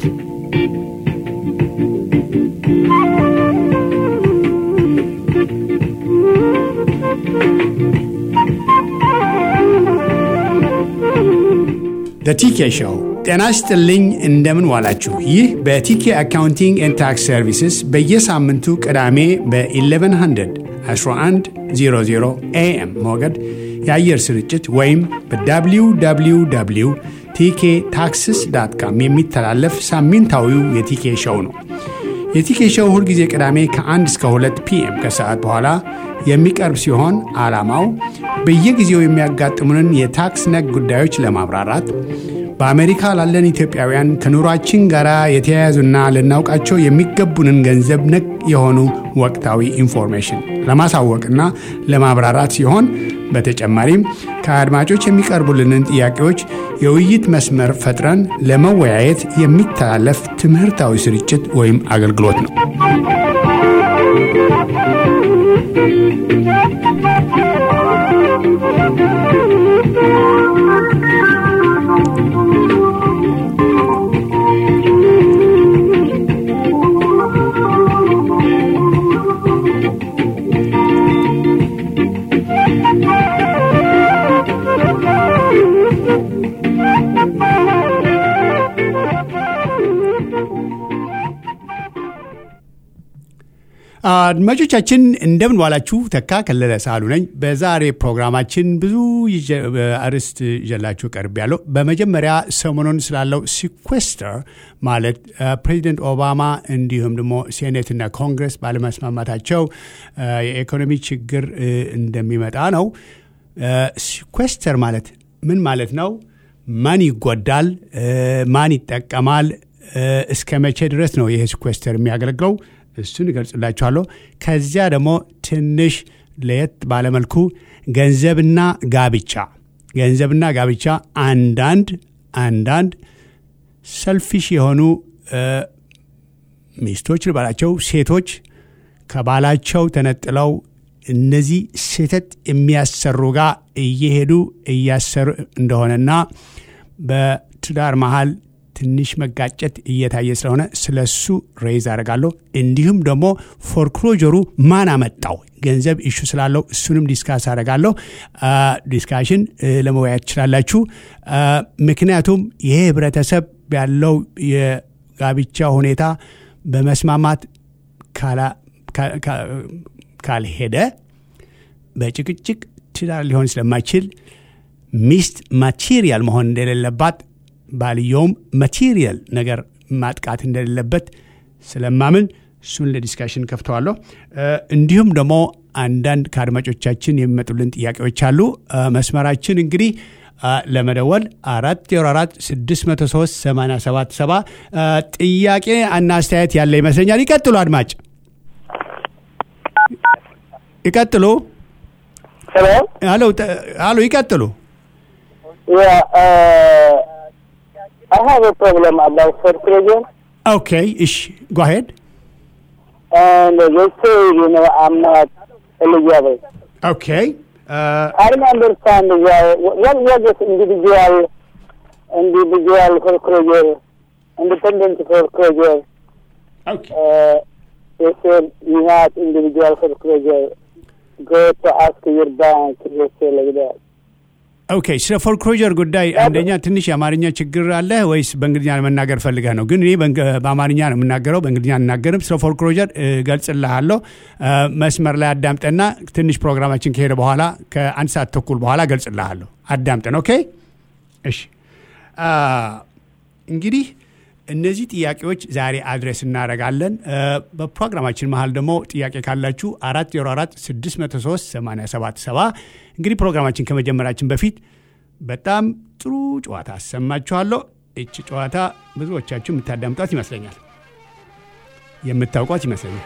በቲኬ ሾው ጤና ይስጥልኝ። እንደምን ዋላችሁ? ይህ በቲኬ አካውንቲንግ ኤንድ ታክስ ሰርቪስስ በየሳምንቱ ቅዳሜ በ1100 1100 ኤኤም ሞገድ የአየር ስርጭት ወይም በwww ቲኬ ታክስስ ዳት ካም የሚተላለፍ ሳምንታዊው የቲኬ ሾው ነው። የቲኬ ሾው ሁልጊዜ ቅዳሜ ከ1 እስከ 2 ፒኤም ከሰዓት በኋላ የሚቀርብ ሲሆን ዓላማው በየጊዜው የሚያጋጥሙንን የታክስ ነክ ጉዳዮች ለማብራራት በአሜሪካ ላለን ኢትዮጵያውያን ከኑሯችን ጋር የተያያዙና ልናውቃቸው የሚገቡንን ገንዘብ ነክ የሆኑ ወቅታዊ ኢንፎርሜሽን ለማሳወቅና ለማብራራት ሲሆን በተጨማሪም ከአድማጮች የሚቀርቡልንን ጥያቄዎች የውይይት መስመር ፈጥረን ለመወያየት የሚተላለፍ ትምህርታዊ ስርጭት ወይም አገልግሎት ነው። አድማጮቻችን እንደምን ዋላችሁ። ተካ ከለለ ሳሉ ነኝ። በዛሬ ፕሮግራማችን ብዙ አርዕስት ይዤላችሁ ቀርብ ያለው በመጀመሪያ ሰሞኑን ስላለው ሲኩዌስተር ማለት ፕሬዚደንት ኦባማ እንዲሁም ደግሞ ሴኔትና ኮንግረስ ባለመስማማታቸው የኢኮኖሚ ችግር እንደሚመጣ ነው። ሲኩዌስተር ማለት ምን ማለት ነው? ማን ይጎዳል? ማን ይጠቀማል? እስከ መቼ ድረስ ነው ይሄ ሲኩዌስተር የሚያገለግለው? እሱን እገልጽላችኋለሁ። ከዚያ ደግሞ ትንሽ ለየት ባለመልኩ ገንዘብና ጋብቻ ገንዘብና ጋብቻ አንዳንድ አንዳንድ ሰልፊሽ የሆኑ ሚስቶች ልባላቸው ሴቶች ከባላቸው ተነጥለው እነዚህ ስህተት የሚያሰሩ ጋር እየሄዱ እያሰሩ እንደሆነና በትዳር መሃል ትንሽ መጋጨት እየታየ ስለሆነ ስለ እሱ ሬይዝ አደርጋለሁ። እንዲሁም ደግሞ ፎርክሎጀሩ ማን አመጣው ገንዘብ ኢሹ ስላለው እሱንም ዲስካስ አደርጋለሁ። ዲስካሽን ለመወያየት ትችላላችሁ። ምክንያቱም ይሄ ህብረተሰብ ያለው የጋብቻ ሁኔታ በመስማማት ካልሄደ በጭቅጭቅ ትዳር ሊሆን ስለማይችል ሚስት ማቴሪያል መሆን እንደሌለባት ባልየውም ማቴሪያል ነገር ማጥቃት እንደሌለበት ስለማምን እሱን ለዲስካሽን ከፍተዋለሁ። እንዲሁም ደግሞ አንዳንድ ከአድማጮቻችን የሚመጡልን ጥያቄዎች አሉ። መስመራችን እንግዲህ ለመደወል አራት ዜሮ አራት ስድስት መቶ ሶስት ሰማንያ ሰባት ሰባ ጥያቄ እና አስተያየት ያለ ይመስለኛል። ይቀጥሉ አድማጭ ይቀጥሉ። ሄሎ ይቀጥሉ። Yeah, uh, I have a problem about foreclosure. Okay, ish. Go ahead. And they say, you know, I'm not eligible. Okay. Uh, I don't understand why, what was this individual, individual foreclosure, independent foreclosure? okay. Uh, they said you have individual foreclosure. Go to ask your bank, they say like that. ኦኬ ስለ ፎርክሎጀር ጉዳይ አንደኛ ትንሽ የአማርኛ ችግር አለ ወይስ በእንግሊዝኛ መናገር ፈልገህ ነው? ግን እኔ በአማርኛ ነው የምናገረው፣ በእንግሊዝኛ አናገርም። ስለ ፎርክሎጀር ገልጽልሃለሁ። መስመር ላይ አዳምጠና ትንሽ ፕሮግራማችን ከሄደ በኋላ ከአንድ ሰዓት ተኩል በኋላ ገልጽልሃለሁ። አዳምጠን። ኦኬ እሺ። እንግዲህ እነዚህ ጥያቄዎች ዛሬ አድሬስ እናደርጋለን። በፕሮግራማችን መሀል ደግሞ ጥያቄ ካላችሁ አራት ዜሮ አራት ስድስት መቶ ሶስት ሰማንያ ሰባት ሰባ እንግዲህ ፕሮግራማችን ከመጀመራችን በፊት በጣም ጥሩ ጨዋታ አሰማችኋለሁ። እች ጨዋታ ብዙዎቻችሁ የምታዳምጧት ይመስለኛል፣ የምታውቋት ይመስለኛል።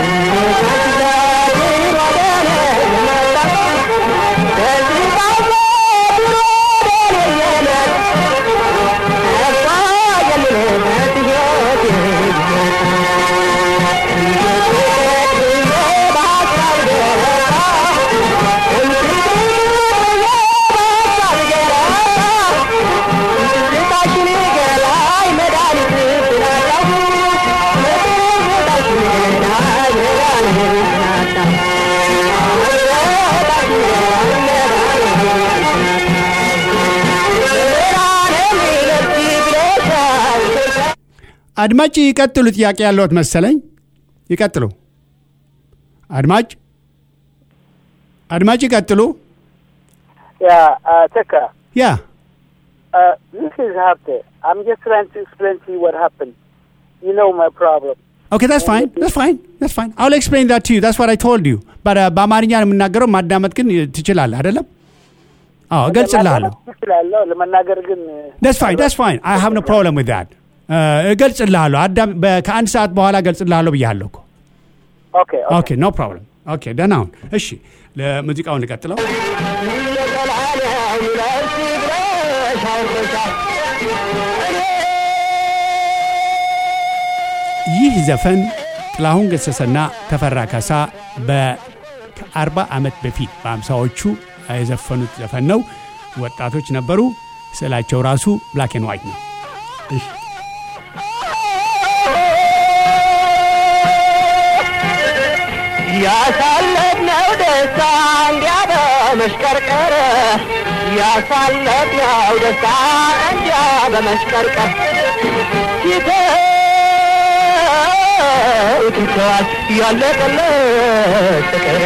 Thank you. አድማጭ ይቀጥሉ። ጥያቄ ያለዎት መሰለኝ። ይቀጥሉ። አድማጭ አድማጭ ይቀጥሉ። Yeah, uh, Tekka, ያ uh, this is Hapte. I'm just trying to explain to you what happened. You know my problem. ኦኬ that's fine that's fine that's fine I'll explain that to you that's what I told you but uh, በአማርኛ ነው የምናገረው ማዳመጥ ግን ትችላለህ አይደለም አዎ እገልጽልሃለሁ ለማዳመጥ እችላለሁ፣ ለመናገር ግን that's fine that's fine I have no problem with that uh, እገልጽልሃለሁ አዳም በ- ከአንድ ሰዓት በኋላ እገልጽልሃለሁ ብያለሁ እኮ ኦኬ ኦኬ ኦኬ ኖ ፕሮብለም ኦኬ ደህና ሁን እሺ ለሙዚቃውን ልቀጥለው ይህ ዘፈን ጥላሁን ገሰሰና ተፈራ ካሳ በ40 ዓመት በፊት በአምሳዎቹ የዘፈኑት ዘፈን ነው። ወጣቶች ነበሩ። ስዕላቸው ራሱ ብላክ ኤንድ ዋይት ነው። እሺ። ያሳለፍነው ደስታ እንዲያ በመሽቀርቀር ያሳለፍነው ደስታ እንዲያ በመሽቀርቀር ይተዋል ያለቀለት ፍቅር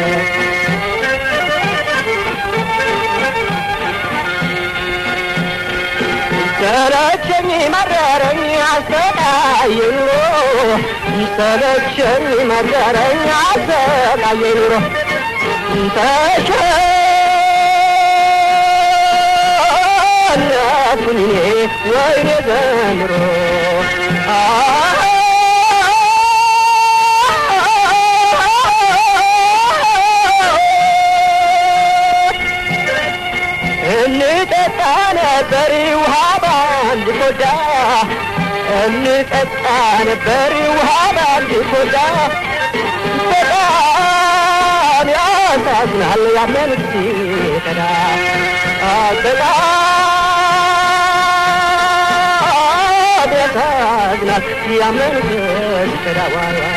ሰለቸኝ መረረኝ አሰቃየ ኑሮ ሰለቸኝ መረረኝ አሰቃየ ኑሮ ተሸነፍኩኝ እኔ ወይኔ ዘንድሮ እንጠጣ ነበር ውሃ ባንድ ኮዳ እንጠጣ ነበር ውሃ ባንድ ኮዳ በጣም ያሳዝናል ያመኑት ሲቀዳ በጣም ያሳዝናል ያመኑት ሲቀዳ ዋይ ዋይ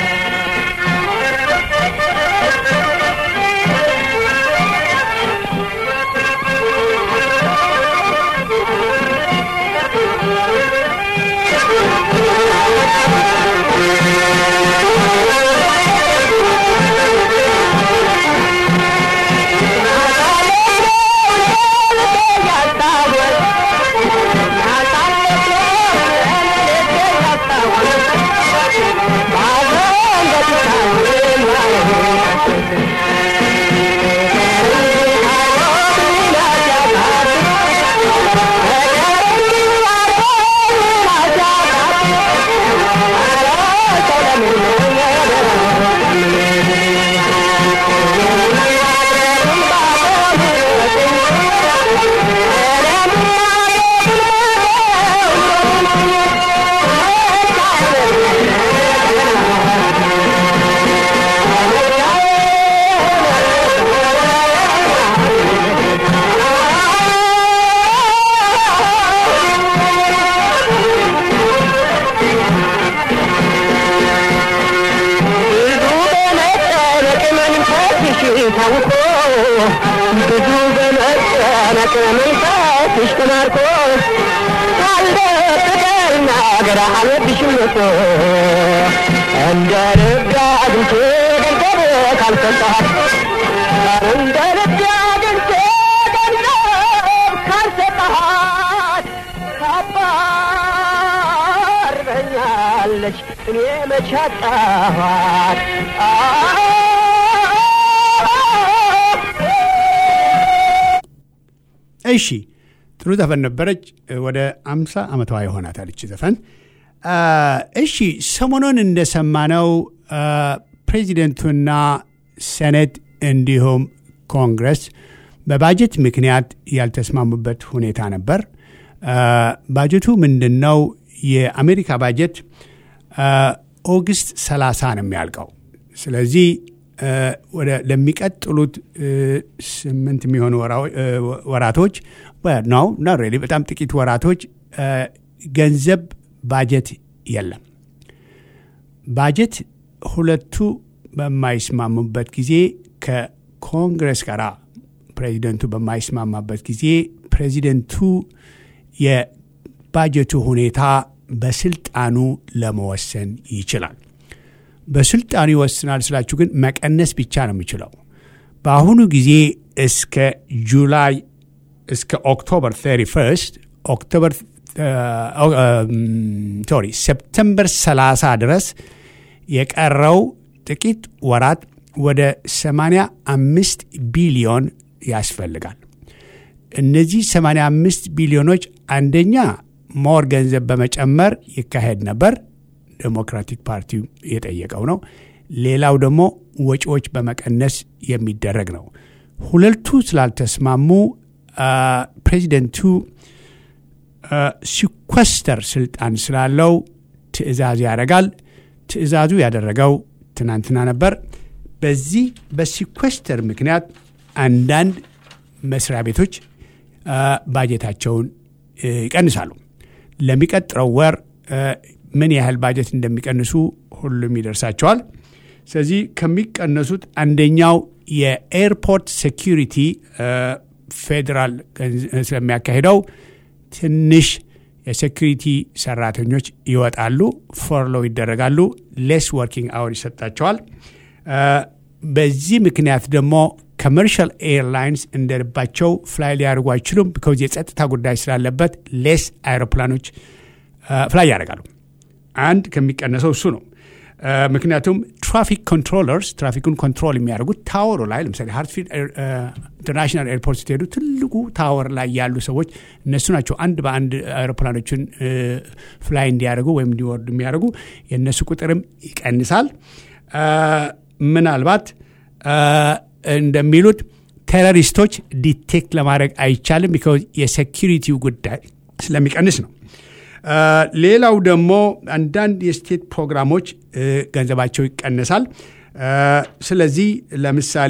ብዙ በመጨነቅ መንፈስሽ ታውቆ ብዙ በመጨነቅ መንፈስሽ ተማርኮ ካልደብቀና ገራ አልወድሽም እኮ እንደ ልብ አግኝቼ ገንዘብ ካልሰጠኋት እንደ ልብ አግኝቼ ገንዘብ ካልሰጠኋት ታባርረኛለች እኔ መች አጣኋት እሺ ጥሩ ዘፈን ነበረች። ወደ አምሳ ዓመቷ ይሆናታል ይቺ ዘፈን። አ፣ እሺ ሰሞኑን እንደሰማነው አ፣ ፕሬዚደንቱና ሴኔት እንዲሁም ኮንግረስ በባጀት ምክንያት ያልተስማሙበት ሁኔታ ነበር። አ፣ ባጀቱ ምንድን ነው? የአሜሪካ ባጀት አ፣ ኦገስት 30 ነው የሚያልቀው። ስለዚህ አ፣ ወደ ለሚቀጥሉት እ፣ ስምንት የሚሆኑ ወራው- እ፣ ወራቶች ነው ና ሬሊ በጣም ጥቂት ወራቶች አ፣ ገንዘብ ባጀት የለም። ባጀት ሁለቱ በማይስማሙበት ጊዜ ከኮንግረስ ጋር ፕሬዚደንቱ በማይስማማበት ጊዜ ፕሬዚደንቱ የባጀቱ ሁኔታ በስልጣኑ ለመወሰን ይችላል። በስልጣኑ ይወስናል ስላችሁ ግን መቀነስ ብቻ ነው የሚችለው። በአሁኑ ጊዜ እስከ ጁላይ እስከ ኦክቶበር 31 ኦክቶበር ሶሪ ሴፕተምበር 30 ድረስ የቀረው ጥቂት ወራት ወደ 85 ቢሊዮን ያስፈልጋል። እነዚህ 85 ቢሊዮኖች አንደኛ ሞር ገንዘብ በመጨመር ይካሄድ ነበር፣ ዴሞክራቲክ ፓርቲ የጠየቀው ነው። ሌላው ደግሞ ወጪዎች በመቀነስ የሚደረግ ነው። ሁለቱ ስላልተስማሙ ፕሬዚደንቱ ሲኮስተር ስልጣን ስላለው ትዕዛዝ ያደርጋል። ትዕዛዙ ያደረገው ትናንትና ነበር። በዚህ በሲኮስተር ምክንያት አንዳንድ መስሪያ ቤቶች ባጀታቸውን ይቀንሳሉ። ለሚቀጥለው ወር ምን ያህል ባጀት እንደሚቀንሱ ሁሉም ይደርሳቸዋል። ስለዚህ ከሚቀነሱት አንደኛው የኤርፖርት ሴኪሪቲ ፌዴራል ስለሚያካሂደው ትንሽ የሴኪሪቲ ሰራተኞች ይወጣሉ፣ ፎርሎ ይደረጋሉ፣ ሌስ ወርኪንግ አወር ይሰጣቸዋል። በዚህ ምክንያት ደግሞ ኮመርሻል ኤርላይንስ እንደልባቸው ፍላይ ሊያደርጉ አይችሉም። ቢካዝ የጸጥታ ጉዳይ ስላለበት ሌስ አይሮፕላኖች ፍላይ ያደርጋሉ። አንድ ከሚቀነሰው እሱ ነው። ምክንያቱም ትራፊክ ኮንትሮለርስ ትራፊኩን ኮንትሮል የሚያደርጉት ታወሩ ላይ ለምሳሌ ሃርትፊልድ ኢንተርናሽናል ኤርፖርት ስትሄዱ ትልቁ ታወር ላይ ያሉ ሰዎች እነሱ ናቸው። አንድ በአንድ አውሮፕላኖችን ፍላይ እንዲያደርጉ ወይም እንዲወርዱ የሚያደርጉ የእነሱ ቁጥርም ይቀንሳል። ምናልባት እንደሚሉት ቴሮሪስቶች ዲቴክት ለማድረግ አይቻልም፣ ቢካዝ የሴኪሪቲው ጉዳይ ስለሚቀንስ ነው። ሌላው ደግሞ አንዳንድ የስቴት ፕሮግራሞች ገንዘባቸው ይቀነሳል። ስለዚህ ለምሳሌ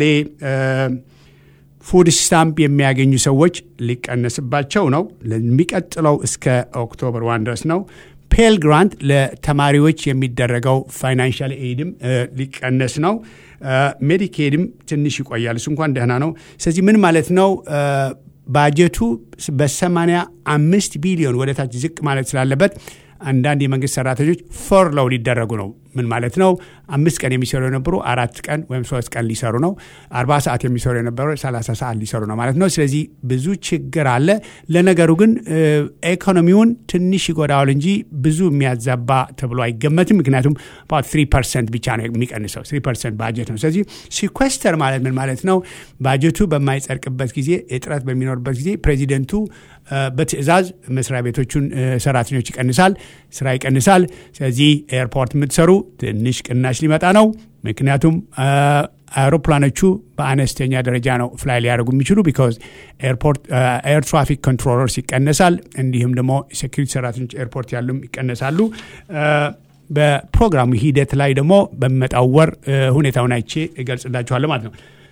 ፉድ ስታምፕ የሚያገኙ ሰዎች ሊቀነስባቸው ነው። ለሚቀጥለው እስከ ኦክቶበር ዋን ድረስ ነው። ፔል ግራንት ለተማሪዎች የሚደረገው ፋይናንሻል ኤድም ሊቀነስ ነው። ሜዲኬድም ትንሽ ይቆያል። እሱ እንኳን ደህና ነው። ስለዚህ ምን ማለት ነው? ባጀቱ በሰማንያ አምስት ቢሊዮን ወደ ታች ዝቅ ማለት ስላለበት አንዳንድ የመንግስት ሰራተኞች ፎርሎው ሊደረጉ ነው። ምን ማለት ነው? አምስት ቀን የሚሰሩ የነበሩ አራት ቀን ወይም ሶስት ቀን ሊሰሩ ነው። አርባ ሰዓት የሚሰሩ የነበሩ ሰላሳ ሰዓት ሊሰሩ ነው ማለት ነው። ስለዚህ ብዙ ችግር አለ። ለነገሩ ግን ኢኮኖሚውን ትንሽ ይጎዳዋል እንጂ ብዙ የሚያዛባ ተብሎ አይገመትም። ምክንያቱም ባት ትሪ ፐርሰንት ብቻ ነው የሚቀንሰው። ትሪ ፐርሰንት ባጀት ነው። ስለዚህ ሲኳስተር ማለት ምን ማለት ነው? ባጀቱ በማይጸድቅበት ጊዜ፣ እጥረት በሚኖርበት ጊዜ ፕሬዚደንቱ በትዕዛዝ መስሪያ ቤቶቹን ሰራተኞች ይቀንሳል፣ ስራ ይቀንሳል። ስለዚህ ኤርፖርት የምትሰሩ ትንሽ ቅናሽ ሊመጣ ነው። ምክንያቱም አውሮፕላኖቹ በአነስተኛ ደረጃ ነው ፍላይ ሊያደርጉ የሚችሉ ቢካዝ ኤርፖርት ኤር ትራፊክ ኮንትሮለርስ ይቀነሳል። እንዲሁም ደግሞ ሴኪሪቲ ሰራተኞች ኤርፖርት ያሉም ይቀነሳሉ። በፕሮግራሙ ሂደት ላይ ደግሞ በሚመጣው ወር ሁኔታውን አይቼ እገልጽላችኋለሁ ማለት ነው።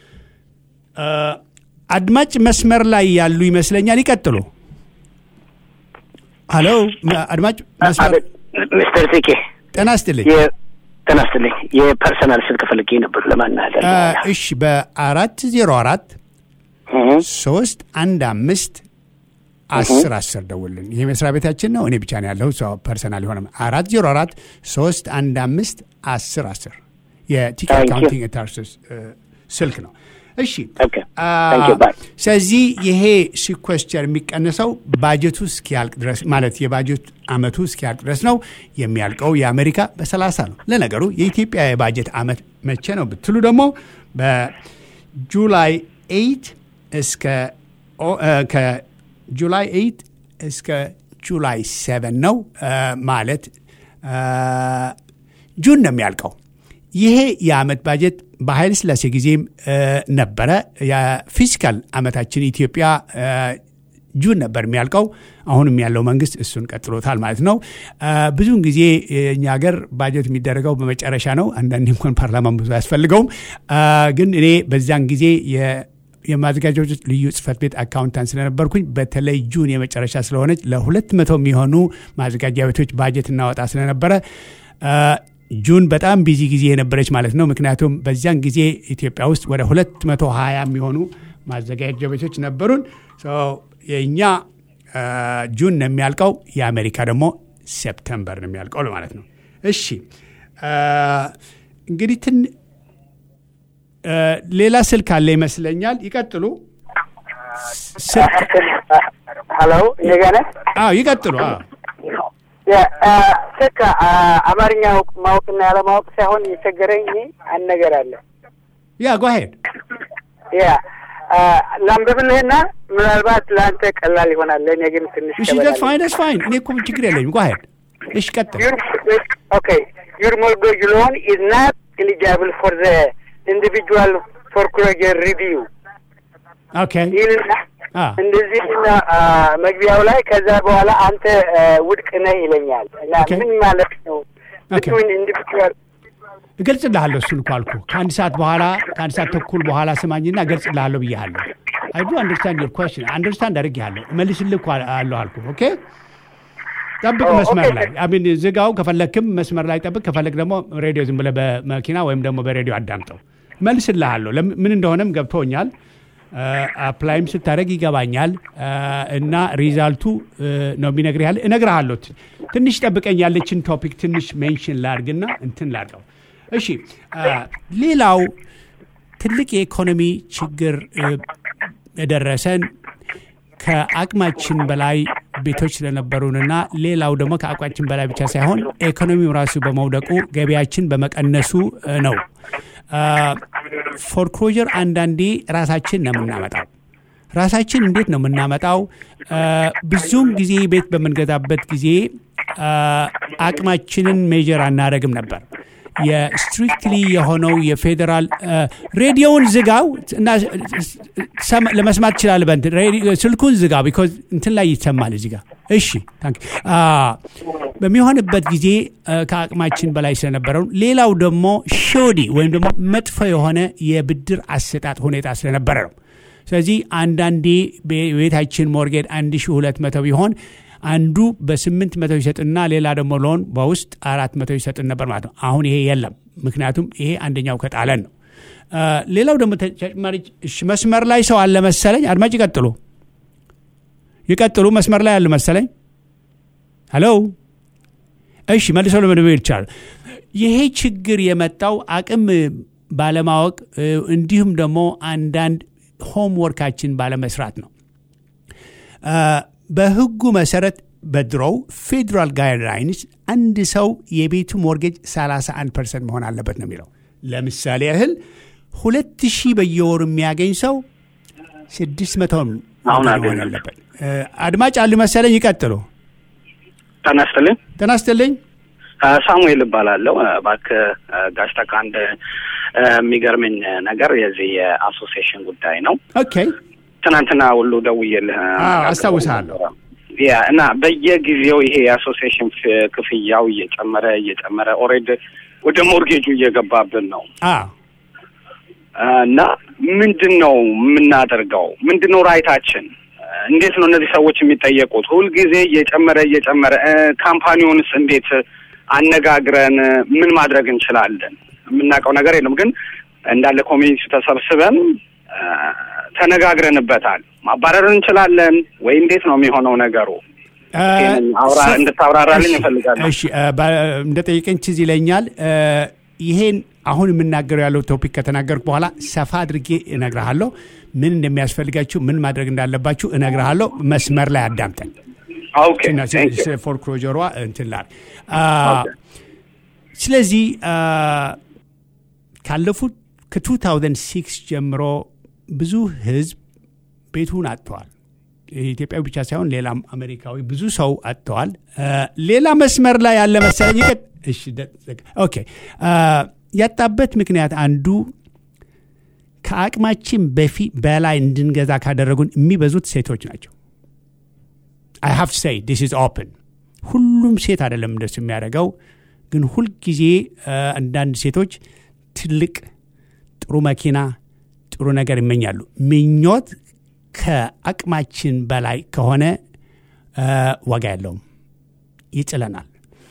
አድማጭ መስመር ላይ ያሉ ይመስለኛል። ይቀጥሉ። ሀሎ አድማጭ መስመር ሚስተር ቲኬ ጤና ይስጥልኝ። ጤና ይስጥልኝ። የፐርሰናል ስልክ ፈልጌ ነበር ለማናገር። እሺ በአራት ዜሮ አራት ሶስት አንድ አምስት አስር አስር ደውልን። ይህ መስሪያ ቤታችን ነው። እኔ ብቻ ነው ያለሁ ፐርሰናል የሆነ አራት ዜሮ አራት ሶስት አንድ አምስት አስር አስር የቲክ አካውንቲንግ ታርስስ ስልክ ነው። እሺ ስለዚህ ይሄ ሲኮስቸር የሚቀነሰው ባጀቱ እስኪያልቅ ድረስ ማለት የባጀት አመቱ እስኪያልቅ ድረስ ነው። የሚያልቀው የአሜሪካ በሰላሳ ነው። ለነገሩ የኢትዮጵያ የባጀት አመት መቼ ነው ብትሉ ደግሞ በጁላይ ኤይት እስከ ከጁላይ ኤይት እስከ ጁላይ ሰቨን ነው ማለት ጁን ነው የሚያልቀው። ይሄ የአመት ባጀት በኃይለ ሥላሴ ጊዜም ነበረ። የፊስካል አመታችን ኢትዮጵያ ጁን ነበር የሚያልቀው። አሁንም ያለው መንግስት እሱን ቀጥሎታል ማለት ነው። ብዙውን ጊዜ እኛ ሀገር ባጀት የሚደረገው በመጨረሻ ነው። አንዳንዴ እንኳን ፓርላማ ብዙ አያስፈልገውም። ግን እኔ በዚያን ጊዜ የማዘጋጃዎች ልዩ ጽህፈት ቤት አካውንታንት ስለነበርኩኝ በተለይ ጁን የመጨረሻ ስለሆነች ለሁለት መቶ የሚሆኑ ማዘጋጃ ቤቶች ባጀት እናወጣ ስለነበረ ጁን በጣም ቢዚ ጊዜ የነበረች ማለት ነው። ምክንያቱም በዚያን ጊዜ ኢትዮጵያ ውስጥ ወደ 220 የሚሆኑ ማዘጋጃ ቤቶች ነበሩን። የእኛ ጁን ነው የሚያልቀው፣ የአሜሪካ ደግሞ ሴፕተምበር ነው የሚያልቀው ማለት ነው። እሺ አ፣ እንግዲህ ትን አ፣ ሌላ ስልክ አለ ይመስለኛል። ይቀጥሉ። ስልክ ሀሎ እንደገና አዎ፣ ይቀጥሉ። አዎ። ስልክ አማርኛ ማወቅና ያለማወቅ ሳይሆን የቸገረኝ አንድ ነገር አለ። ያ ጓሄድ ያ ላንብብልህና ምናልባት ለአንተ ቀላል ይሆናል፣ ለእኔ ግን ትንሽ እሺ፣ ከበድ ደስ አለ። ፋይን ደስ ፋይን። እኔ እኮ ችግር የለኝም። ጓሄድ እሺ፣ ቀጥል። Your okay, your mortgage loan is not eligible for the individual foreclosure review. ኦኬ ይህንና አ እንደዚህ እና መግቢያው ላይ ከዛ በኋላ አንተ አ፣ ውድቅ ነህ ይለኛል እና ኦኬ። ምን ማለት ነው? ኦኬ። between individual እገልጽልሃለሁ። እሱን እኮ አልኩህ። ከአንድ ሰዓት በኋላ ከአንድ ሰዓት ተኩል በኋላ ስማኝና እገልጽልሃለሁ ብያለሁ። አይ ዱ አንደርስታንድ ዮር ኮስችን አንደርስታንድ አድርጌሃለሁ። እመልስልህ እኮ አለሁ አልኩህ። ኦኬ ጠብቅ ኦ፣ መስመር ኦኬ። ላይ አሚን ዝጋው። ከፈለክም መስመር ላይ ጠብቅ። ከፈለክ ደግሞ ሬዲዮ ዝም ብለህ በመኪና ወይም ደግሞ በሬዲዮ አዳምጠው። እመልስልሃለሁ። ለም- ምን እንደሆነም ገብቶኛል። አፕላይም ስታደርግ ይገባኛል አ፣ እና ሪዛልቱ እ፣ ነው የሚነግርህ ያለ እነግርሃለሁ። ት- ትንሽ ጠብቀኝ። ያለችን ቶፒክ ትንሽ ሜንሽን ላድርግና እንትን ላድርገው። እሺ አ፣ ሌላው ትልቅ የኢኮኖሚ ችግር እ፣ የደረሰን ከአቅማችን በላይ ቤቶች ስለነበሩንና ሌላው ደግሞ ከአቅማችን በላይ ብቻ ሳይሆን ኢኮኖሚው ራሱ በመውደቁ ገቢያችን በመቀነሱ እ፣ ነው። ፎርክሎጀር አንዳንዴ ራሳችን ነው የምናመጣው። ራሳችን እንዴት ነው የምናመጣው? አ፣ ብዙውን ጊዜ ቤት በምንገዛበት ጊዜ አ፣ አቅማችንን ሜጀር አናደርግም ነበር። የስትሪክትሊ የሆነው የፌዴራል አ፣ ሬዲዮውን ዝጋው እና ሰማ- ለመስማት ትችላለህ። በእንትን ሬዲዮ- ስልኩን ዝጋው ቢኮዝ እንትን ላይ ይሰማል እዚህ ጋር። እሺ ታንክ አ፣ በሚሆንበት ጊዜ አ፣ ከአቅማችን በላይ ስለነበረው፣ ሌላው ደግሞ ሾዲ ወይም ደግሞ መጥፎ የሆነ የብድር አሰጣጥ ሁኔታ ስለነበረ ነው። ስለዚህ አንዳንዴ ቤታችን ሞርጌድ 1200 ቢሆን አንዱ በስምንት መቶ ይሰጥና ሌላ ደግሞ ሎን በውስጥ አራት መቶ ይሰጥን ነበር ማለት ነው። አሁን ይሄ የለም። ምክንያቱም ይሄ አንደኛው ከጣለን ነው። አ፣ ሌላው ደግሞ ተጨማሪ እሺ፣ መስመር ላይ ሰው አለ መሰለኝ። አድማጭ ይቀጥሉ ይቀጥሉ። መስመር ላይ አለ መሰለኝ። ሄሎ እሺ፣ መልሰው ለመደወል ይቻላል። ይሄ ችግር የመጣው አቅም ባለማወቅ እ፣ እንዲሁም ደግሞ አንዳንድ ሆምወርካችን ባለመስራት ነው። አ፣ በህጉ መሰረት በድሮው ፌዴራል ጋይድላይንስ አንድ ሰው የቤቱ ሞርጌጅ 31 ፐርሰንት መሆን አለበት ነው የሚለው። ለምሳሌ ያህል ሁለት ሺህ በየወሩ የሚያገኝ ሰው ስድስት መቶ አሁን መሆን አገኘሁ። አለበት። እ፣ አድማጭ አሉ መሰለኝ። ይቀጥሉ። ጤና ይስጥልኝ። ጤና ይስጥልኝ። አ፣ ሳሙኤል እባላለሁ። አ፣ እባክህ አ፣ ጋሽ ተካ አንድ አ፣ የሚገርመኝ ነገር የዚህ የአሶሲዬሽን ጉዳይ ነው። ኦኬ ትናንትና ሁሉ ደውዬልህ አዎ፣ አስታውሳለሁ። ያ እና በየጊዜው ይሄ የአሶሲዬሽን ፍ- ክፍያው እየጨመረ እየጨመረ ኦልሬዲ ወደ ሞርጌጁ እየገባብን ነው አዎ አ፣ እና ምንድን ነው የምናደርገው? ምንድን ነው ራይታችን? አ፣ እንዴት ነው እነዚህ ሰዎች የሚጠየቁት? ሁልጊዜ እየጨመረ እየጨመረ እ፣ ካምፓኒውንስ እንዴት አነጋግረን እ፣ ምን ማድረግ እንችላለን? የምናውቀው ነገር የለም። ግን እንዳለ ኮሚኒቲ ተሰብስበን አ፣ ተነጋግረንበታል። ማባረር እንችላለን ወይ? እንዴት ነው የሚሆነው ነገሩ? ይሄንን አውራ እንድታብራራልኝ እፈልጋለሁ። እሺ እንደ ጠየቀኝ ትዝ ይለኛል። እ፣ ይሄን አሁን የምናገረው ያለው ቶፒክ ከተናገርኩ በኋላ ሰፋ አድርጌ እነግርሃለሁ። ምን እንደሚያስፈልጋችሁ፣ ምን ማድረግ እንዳለባችሁ እነግርሃለሁ። መስመር ላይ አዳምጠን ኦኬ ቴንክ ዩ። ፎርክሎጀሯ እንትን ላል ስለዚህ አ፣ ካለፉት ከ2006 ጀምሮ ብዙ ህዝብ ቤቱን አጥተዋል። ኢትዮጵያዊ ብቻ ሳይሆን ሌላም አሜሪካዊ ብዙ ሰው አጥተዋል። አ፣ ሌላ መስመር ላይ ያለ መሰለኝ። ይቀጥ- እሺ፣ ደ- ዘግ- ኦኬ አ፣ ያጣበት ምክንያት አንዱ ከአቅማችን በፊት በላይ እንድንገዛ ካደረጉን የሚበዙት ሴቶች ናቸው። አይ ሃቭ ሳይ ዲስ ኢዝ ኦፕን ሁሉም ሴት አይደለም እንደሱ የሚያደርገው ግን ሁልጊዜ አ፣ አንዳንድ ሴቶች ትልቅ ጥሩ መኪና ጥሩ ነገር ይመኛሉ ምኞት ከአቅማችን በላይ ከሆነ አ፣ ዋጋ የለውም ይጥለናል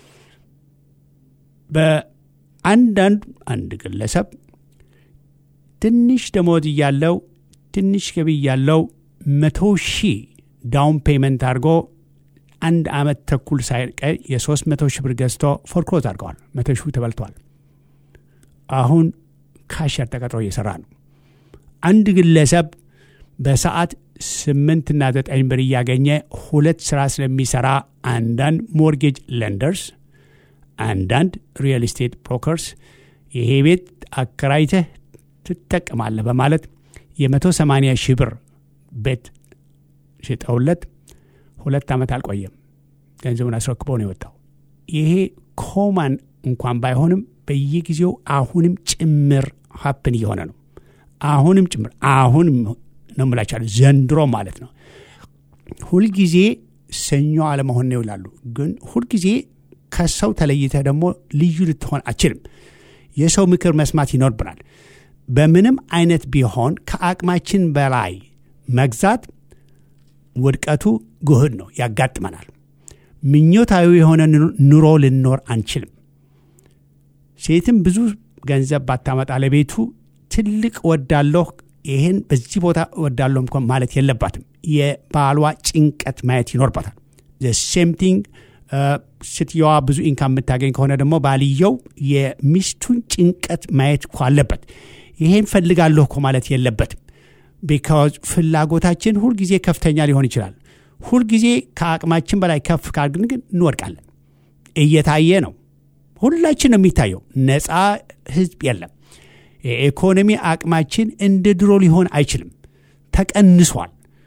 በአንዳንድ አንድ ግለሰብ ትንሽ ደሞዝ እያለው ትንሽ ገቢ እያለው መቶ ሺህ ዳውን ፔመንት አድርጎ አንድ ዓመት ተኩል ሳይቀር የሶስት መቶ ሺህ ብር ገዝቶ ፎርክሎዝ አድርገዋል። መቶ ሺህ ተበልቷል። አሁን ካሸር ተቀጥሮ እየሰራ ነው። አንድ ግለሰብ በሰዓት ስምንትና ዘጠኝ ብር እያገኘ ሁለት ስራ ስለሚሰራ አንዳንድ ሞርጌጅ ለንደርስ፣ አንዳንድ ሪል ስቴት ብሮከርስ ይሄ ቤት አከራይተህ ትጠቀማለህ በማለት የመቶ ሰማንያ ሺህ ብር ቤት ሽጠውለት ሁለት ዓመት አልቆየም። ገንዘቡን አስረክቦ ነው የወጣው። ይሄ ኮማን እንኳን ባይሆንም በየጊዜው አሁንም ጭምር ሀፕን እየሆነ ነው። አሁንም ጭምር አሁንም ነው ምላቻለሁ፣ ዘንድሮ ማለት ነው። ሁልጊዜ ሰኞ አለመሆን ነው ይላሉ። ግን ሁልጊዜ ከሰው ተለይተህ ደግሞ ልዩ ልትሆን አችልም። የሰው ምክር መስማት ይኖርብናል። በምንም አይነት ቢሆን ከአቅማችን በላይ መግዛት ውድቀቱ ጉህድ ነው፣ ያጋጥመናል። ምኞታዊ የሆነ ኑሮ ልኖር አንችልም። ሴትም ብዙ ገንዘብ ባታመጣ ለቤቱ ትልቅ ወዳለሁ ይህን በዚህ ቦታ ወዳለሁ እንኳን ማለት የለባትም። የባሏ ጭንቀት ማየት ይኖርባታል። ሴም ቲንግ ስትየዋ ብዙ ኢንካም የምታገኝ ከሆነ ደግሞ ባልየው የሚስቱን ጭንቀት ማየት እኮ አለበት። ይሄን ፈልጋለሁ እኮ ማለት የለበትም። ቢካዝ ፍላጎታችን ሁልጊዜ ከፍተኛ ሊሆን ይችላል። ሁልጊዜ ከአቅማችን በላይ ከፍ ካልን ግን እንወድቃለን። እየታየ ነው። ሁላችን ነው የሚታየው። ነፃ ህዝብ የለም። የኢኮኖሚ አቅማችን እንደ ድሮ ሊሆን አይችልም። ተቀንሷል።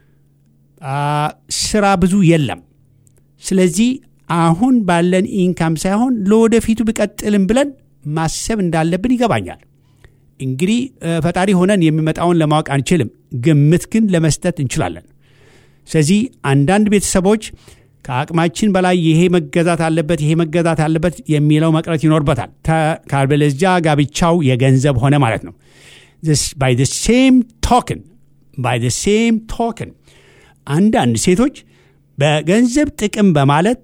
ስራ ብዙ የለም። ስለዚህ አሁን ባለን ኢንካም ሳይሆን ለወደፊቱ ብቀጥልም ብለን ማሰብ እንዳለብን ይገባኛል። እንግዲህ ፈጣሪ ሆነን የሚመጣውን ለማወቅ አንችልም፣ ግምት ግን ለመስጠት እንችላለን። ስለዚህ አንዳንድ ቤተሰቦች ከአቅማችን በላይ ይሄ መገዛት አለበት፣ ይሄ መገዛት አለበት የሚለው መቅረት ይኖርበታል። ካልበለዚያ ጋብቻው የገንዘብ ሆነ ማለት ነው። ባይ ሴም ቶክን ባይ ሴም ቶክን አንዳንድ ሴቶች በገንዘብ ጥቅም በማለት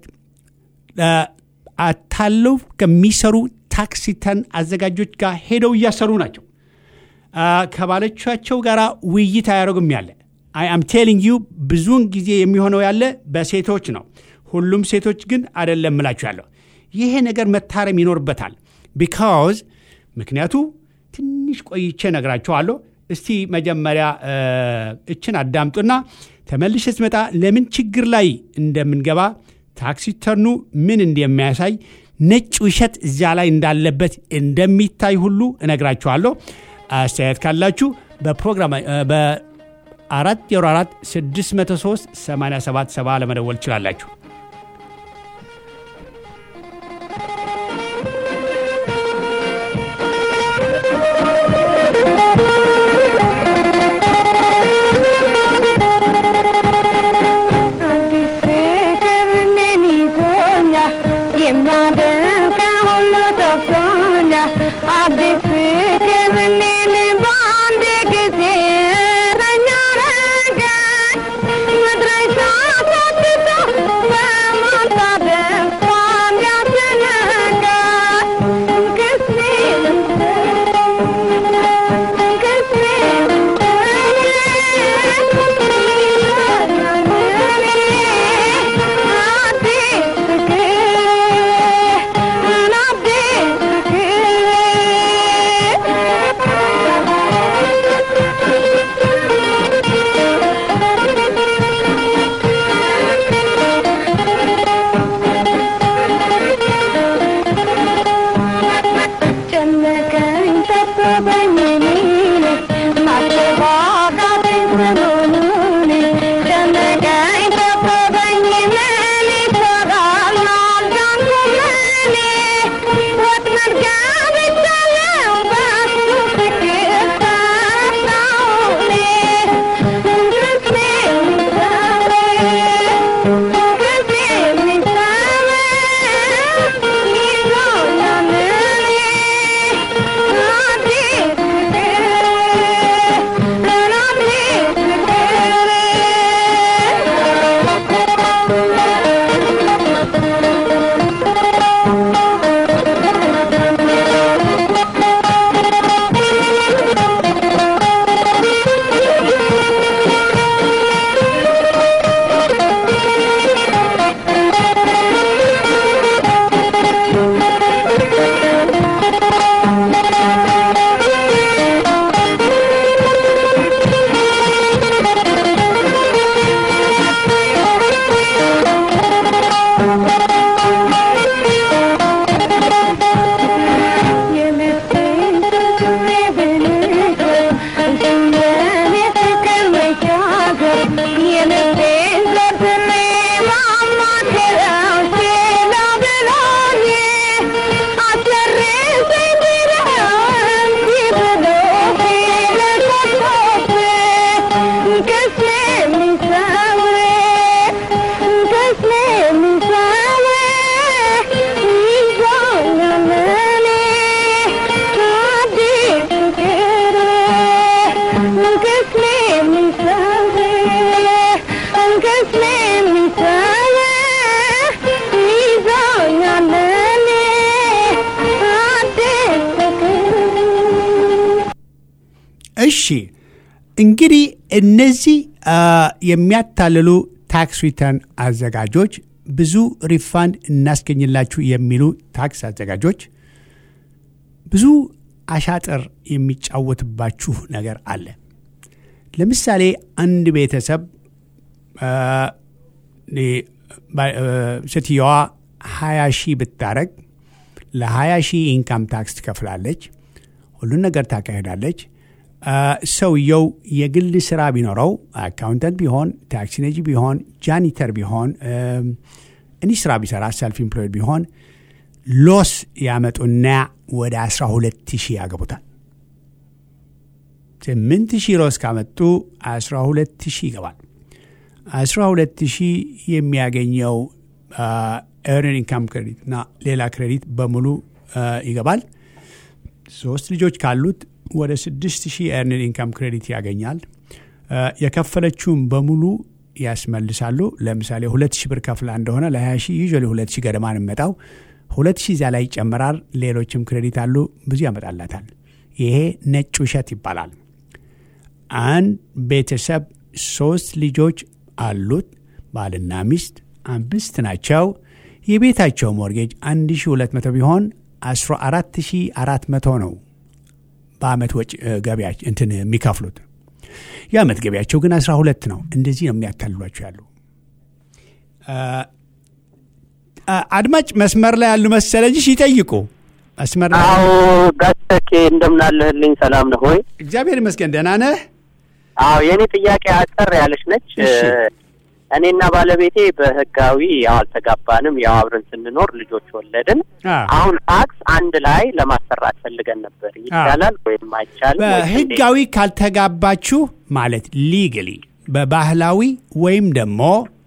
አታለው ከሚሰሩ ታክስ ሪተርን አዘጋጆች ጋር ሄደው እያሰሩ ናቸው። ከባሎቻቸው ጋር ውይይት አያደርጉም ያለ አይ አም ቴሊንግ ዩ ብዙውን ጊዜ የሚሆነው ያለ በሴቶች ነው። ሁሉም ሴቶች ግን አይደለም ምላችሁ ያለው ይሄ ነገር መታረም ይኖርበታል። ቢካዝ ምክንያቱ ትንሽ ቆይቼ ነግራችኋለሁ። እስቲ መጀመሪያ እችን አዳምጡና ተመልሼ ስመጣ ለምን ችግር ላይ እንደምንገባ ታክስ ሪተርኑ ምን እንደሚያሳይ ነጭ ውሸት እዚያ ላይ እንዳለበት እንደሚታይ ሁሉ እነግራችኋለሁ። አስተያየት ካላችሁ በፕሮግራም በአራት ዜሮ አራት ስድስት መቶ ሶስት ሰማንያ ሰባት ሰባ ለመደወል ትችላላችሁ። Thank you. እሺ እንግዲህ እነዚህ አ፣ የሚያታልሉ ታክስ ሪተርን አዘጋጆች ብዙ ሪፋንድ እናስገኝላችሁ የሚሉ ታክስ አዘጋጆች ብዙ አሻጥር የሚጫወትባችሁ ነገር አለ። ለምሳሌ አንድ ቤተሰብ አ፣ ኔ- ባ- አ፣ ሴትየዋ 20 ሺህ ብታረግ ለ20 ሺህ ኢንካም ታክስ ትከፍላለች። ሁሉን ነገር ታካሄዳለች። አ፣ ሰውየው የግል ስራ ቢኖረው አካውንተንት ቢሆን፣ ታክሲ ነጂ ቢሆን፣ ጃኒተር ቢሆን፣ እኒ ስራ ቢሰራ ሰልፍ ኢምፕሎይድ ቢሆን ሎስ ያመጡና ወደ 12 ሺህ ያገቡታል። 8 ሺህ ሎስ ካመጡ 12 ሺህ ይገባል። 12 ሺህ የሚያገኘው ኤርን ኢንካም ክሬዲት እና ሌላ ክሬዲት በሙሉ አ፣ ይገባል። ሶስት ልጆች ካሉት ወደ 6 ሺህ ኤርን ኢንካም ክሬዲት ያገኛል። አ፣ የከፈለችውን በሙሉ ያስመልሳሉ። ለምሳሌ ሁለት ሺህ ብር ከፍላ እንደሆነ ለ20 ሺህ ዩዥዋሊ ሁለት ሺህ ገደማ ነው የሚመጣው። ሁለት ሺህ እዚያ ላይ ይጨምራል። ሌሎችም ክሬዲት አሉ፣ ብዙ ያመጣላታል። ይሄ ነጭ ውሸት ይባላል። አንድ ቤተሰብ ሶስት ልጆች አሉት። ባልና ሚስት አምስት ናቸው። የቤታቸው ሞርጌጅ 1200 ቢሆን 14400 ነው በአመት ወጪ እ፣ ገቢያ እንትን የሚከፍሉት። የአመት ገቢያቸው ግን 12 ነው። እንደዚህ ነው የሚያታልሏቸው ያሉ አ፣ አ፣ አድማጭ መስመር ላይ ያሉ መሰለኝሽ ይጠይቁ። መስመር ላይ አዎ ጋተኬ እንደምናለህልኝ ሰላም ነህ ወይ? እግዚአብሔር ይመስገን ደህና ነህ? አዎ የእኔ ጥያቄ አጠር ያለች ነች። እሺ። እኔና ባለቤቴ በህጋዊ ያው አልተጋባንም። ያው አብረን ስንኖር ልጆች ወለድን። አ፣ አሁን ታክስ አንድ ላይ ለማሰራት ፈልገን ነበር። ይቻላል ወይም አይቻልም? ወይስ እንዴት? በህጋዊ ካልተጋባችሁ ማለት ሊግሊ በባህላዊ ወይም ደግሞ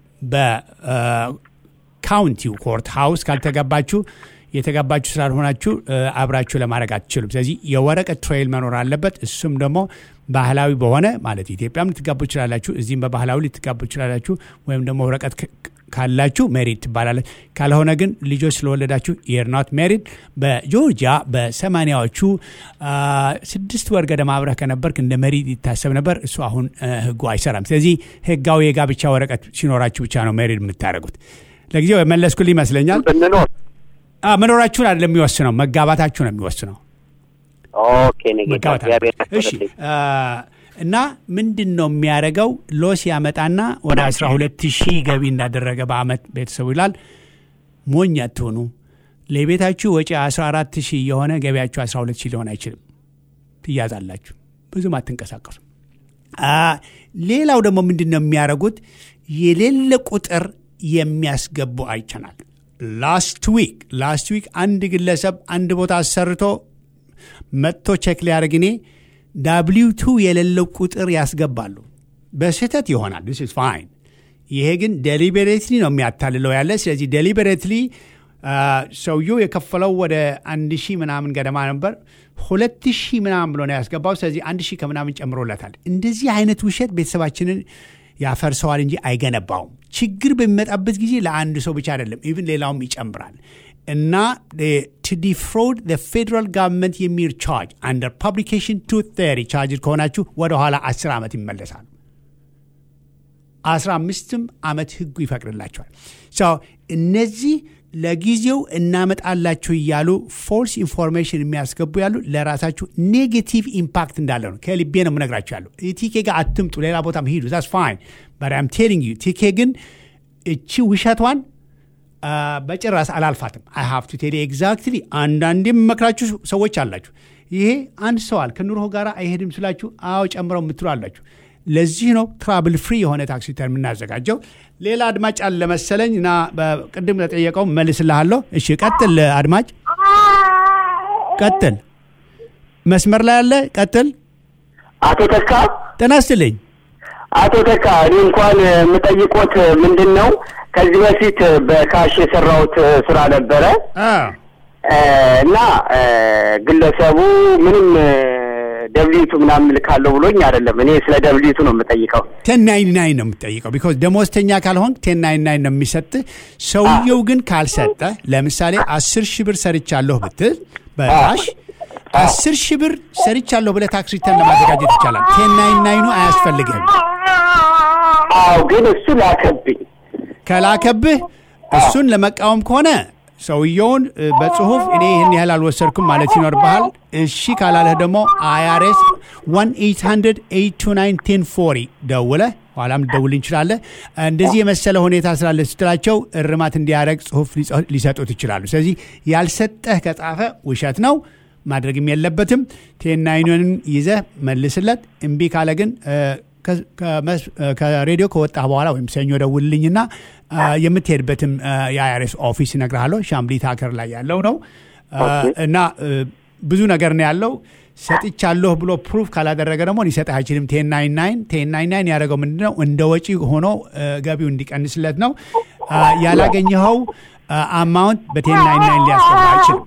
በካውንቲው ኮርት ሃውስ ካልተጋባችሁ የተጋባችሁ ስላልሆናችሁ እ፣ አብራችሁ ለማድረግ አትችሉም። ስለዚህ የወረቀት ትሬይል መኖር አለበት። እሱም ደግሞ ባህላዊ በሆነ ማለት ኢትዮጵያም ልትጋቡ ትችላላችሁ፣ እዚህም በባህላዊ ልትጋቡ ትችላላችሁ። ወይም ደግሞ ወረቀት ክ- ካላችሁ ሜሪድ ትባላለች። ካልሆነ ግን ልጆች ስለወለዳችሁ የር ኖት ሜሪድ። በጆርጂያ በሰማኒያዎቹ አ፣ ስድስት ወር ገደማ አብረህ ከነበርክ እንደ ሜሪድ ይታሰብ ነበር። እሱ አሁን አ፣ ህጉ አይሰራም። ስለዚህ ህጋዊ የጋብቻ ወረቀት ሲኖራችሁ ብቻ ነው ሜሪድ የምታደርጉት። ለጊዜው የመለስኩልህ ይመስለኛል። ብንኖር አ፣ መኖራችሁን አይደለም የሚወስነው፣ መጋባታችሁ ነው የሚወስነው። ኦኬ ነገ መጋባት እግዚአብሔር አለበት። እሺ ያክብርልኝ። አ፣ እና ምንድን ነው የሚያደርገው? ሎስ ያመጣና ወደ 12 ሺህ ገቢ እንዳደረገ በአመት ቤተሰቡ ይላል። ሞኝ አትሆኑ። ለቤታችሁ ወጪ 14 ሺህ የሆነ ገቢያችሁ 12 ሺህ ሊሆን አይችልም። ትያዛላችሁ። ብዙም አትንቀሳቀሱ። አ፣ ሌላው ደግሞ ምንድን ነው የሚያደርጉት? የሌለ ቁጥር የሚያስገቡ አይቸናል። ላስት ዊክ ላስት ዊክ አንድ ግለሰብ አንድ ቦታ አሰርቶ መጥቶ ቼክ ሊያደርግ እኔ ዳብሊው ቱ የሌለው ቁጥር ያስገባሉ። በስህተት ይሆናል። ስ ኢዝ ፋይን። ይሄ ግን ዴሊቤሬትሊ ነው የሚያታልለው ያለ። ስለዚህ ዴሊቤሬትሊ ሰውየው የከፈለው ወደ አንድ ሺህ ምናምን ገደማ ነበር። ሁለት ሺህ ምናምን ብሎ ነው ያስገባው። ስለዚህ አንድ ሺህ ከምናምን ጨምሮለታል። እንደዚህ አይነት ውሸት ቤተሰባችንን ያፈርሰዋል እንጂ አይገነባውም። ችግር በሚመጣበት ጊዜ ለአንድ ሰው ብቻ አይደለም፣ ኢቭን ሌላውም ይጨምራል። እና ቱ ዲፍሮድ ፌደራል ጋቨርንመንት የሚል ቻርጅ አንደር ፐብሊኬሽን ቱ ቴሪ ቻርጅ ከሆናችሁ ወደኋላ አስር ዓመት ይመለሳሉ። አስራ አምስትም ዓመት ህጉ ይፈቅድላቸዋል። ሰው እነዚህ ለጊዜው እናመጣላችሁ እያሉ ፎልስ ኢንፎርሜሽን የሚያስገቡ ያሉ ለራሳችሁ ኔጌቲቭ ኢምፓክት እንዳለ ነው። ከልቤ ነው የምነግራችሁ ያሉ ቲኬ ጋር አትምጡ፣ ሌላ ቦታም ሂዱ። ዛስ ፋይን በት አም ቴሊንግ ዩ ቲኬ ግን እቺ ውሸቷን አ፣ በጭራስ አላልፋትም። አይ ሃቭ ቱ ቴል ኤግዛክትሊ። አንዳንዴ የምመክራችሁ ሰዎች አላችሁ። ይሄ አንሰዋል ከኑሮ ጋር አይሄድም ስላችሁ፣ አዎ ጨምረው የምትሉ አላችሁ። ለዚህ ነው ትራብል ፍሪ የሆነ ታክሲ ተር የምናዘጋጀው። ሌላ አድማጭ አለ መሰለኝ እና ቅድም ለጠየቀው መልስልሃለሁ። እሺ ቀጥል አድማጭ ቀጥል። መስመር ላይ ያለ ቀጥል። አቶ ተካ ጤና ይስጥልኝ። አቶ ተካ እኔ እንኳን የምጠይቆት ምንድን ነው ከዚህ በፊት በካሽ የሰራሁት ስራ ነበረ አ፣ እና ግለሰቡ ምንም ደብሊቱ ምናምን ልካለሁ ብሎኝ አይደለም። እኔ ስለ ደብሊቱ ነው የምጠይቀው። ቴን ናይን ናይን ነው የምትጠይቀው። ቢኮዝ ደሞዝተኛ ካልሆን ቴን ናይን ናይን ነው የሚሰጥ። ሰውየው ግን ካልሰጠ ለምሳሌ አስር ሺህ ብር ሰርቻለሁ ብትል በካሽ አስር ሺህ ብር ሰርቻለሁ ብለህ ታክስ ሪተርን ለማዘጋጀት ይቻላል። ቴን ናይን ናይኑ አያስፈልግህም። አዎ ግን እሱ ላከብኝ። ከላከብህ እሱን ለመቃወም ከሆነ ሰውየውን እ፣ በጽሁፍ እኔ ይህን ያህል አልወሰድኩም ማለት ይኖርብሃል። እሺ ካላለህ ደግሞ አይአርኤስ 1-800-829-1040 ደውለህ ኋላም ልደውል እንችላለህ። እንደዚህ የመሰለ ሁኔታ ስላለ ስትላቸው እርማት እንዲያደርግ ጽሁፍ ሊጽ- ሊሰጡት ይችላሉ። ስለዚህ ያልሰጠህ ከጻፈ ውሸት ነው ማድረግም የለበትም። ቴናይኑን ይዘህ መልስለት። እምቢ ካለ ግን እ፣ ከ- ከመስ- እ፣ ከሬዲዮ ከወጣህ በኋላ ወይም ሰኞ ደውልልኝና እ፣ የምትሄድበትም የአይአርኤስ ኦፊስ እነግርሃለሁ። ሻምሊ ታከር ላይ ያለው ነው እ፣ እና እ፣ ብዙ ነገር ነው ያለው። ሰጥቻለሁ ብሎ ፕሩፍ ካላደረገ ደግሞ ሊሰጥህ አይችልም። ቴን ናይን ናይን ቴን ናይን ናይን ያደረገው ምንድን ነው? እንደ ወጪ ሆኖ እ፣ ገቢው እንዲቀንስለት ነው። እ፣ ያላገኘኸው አማውንት በቴን ናይን ናይን ሊያስገባ አይችልም።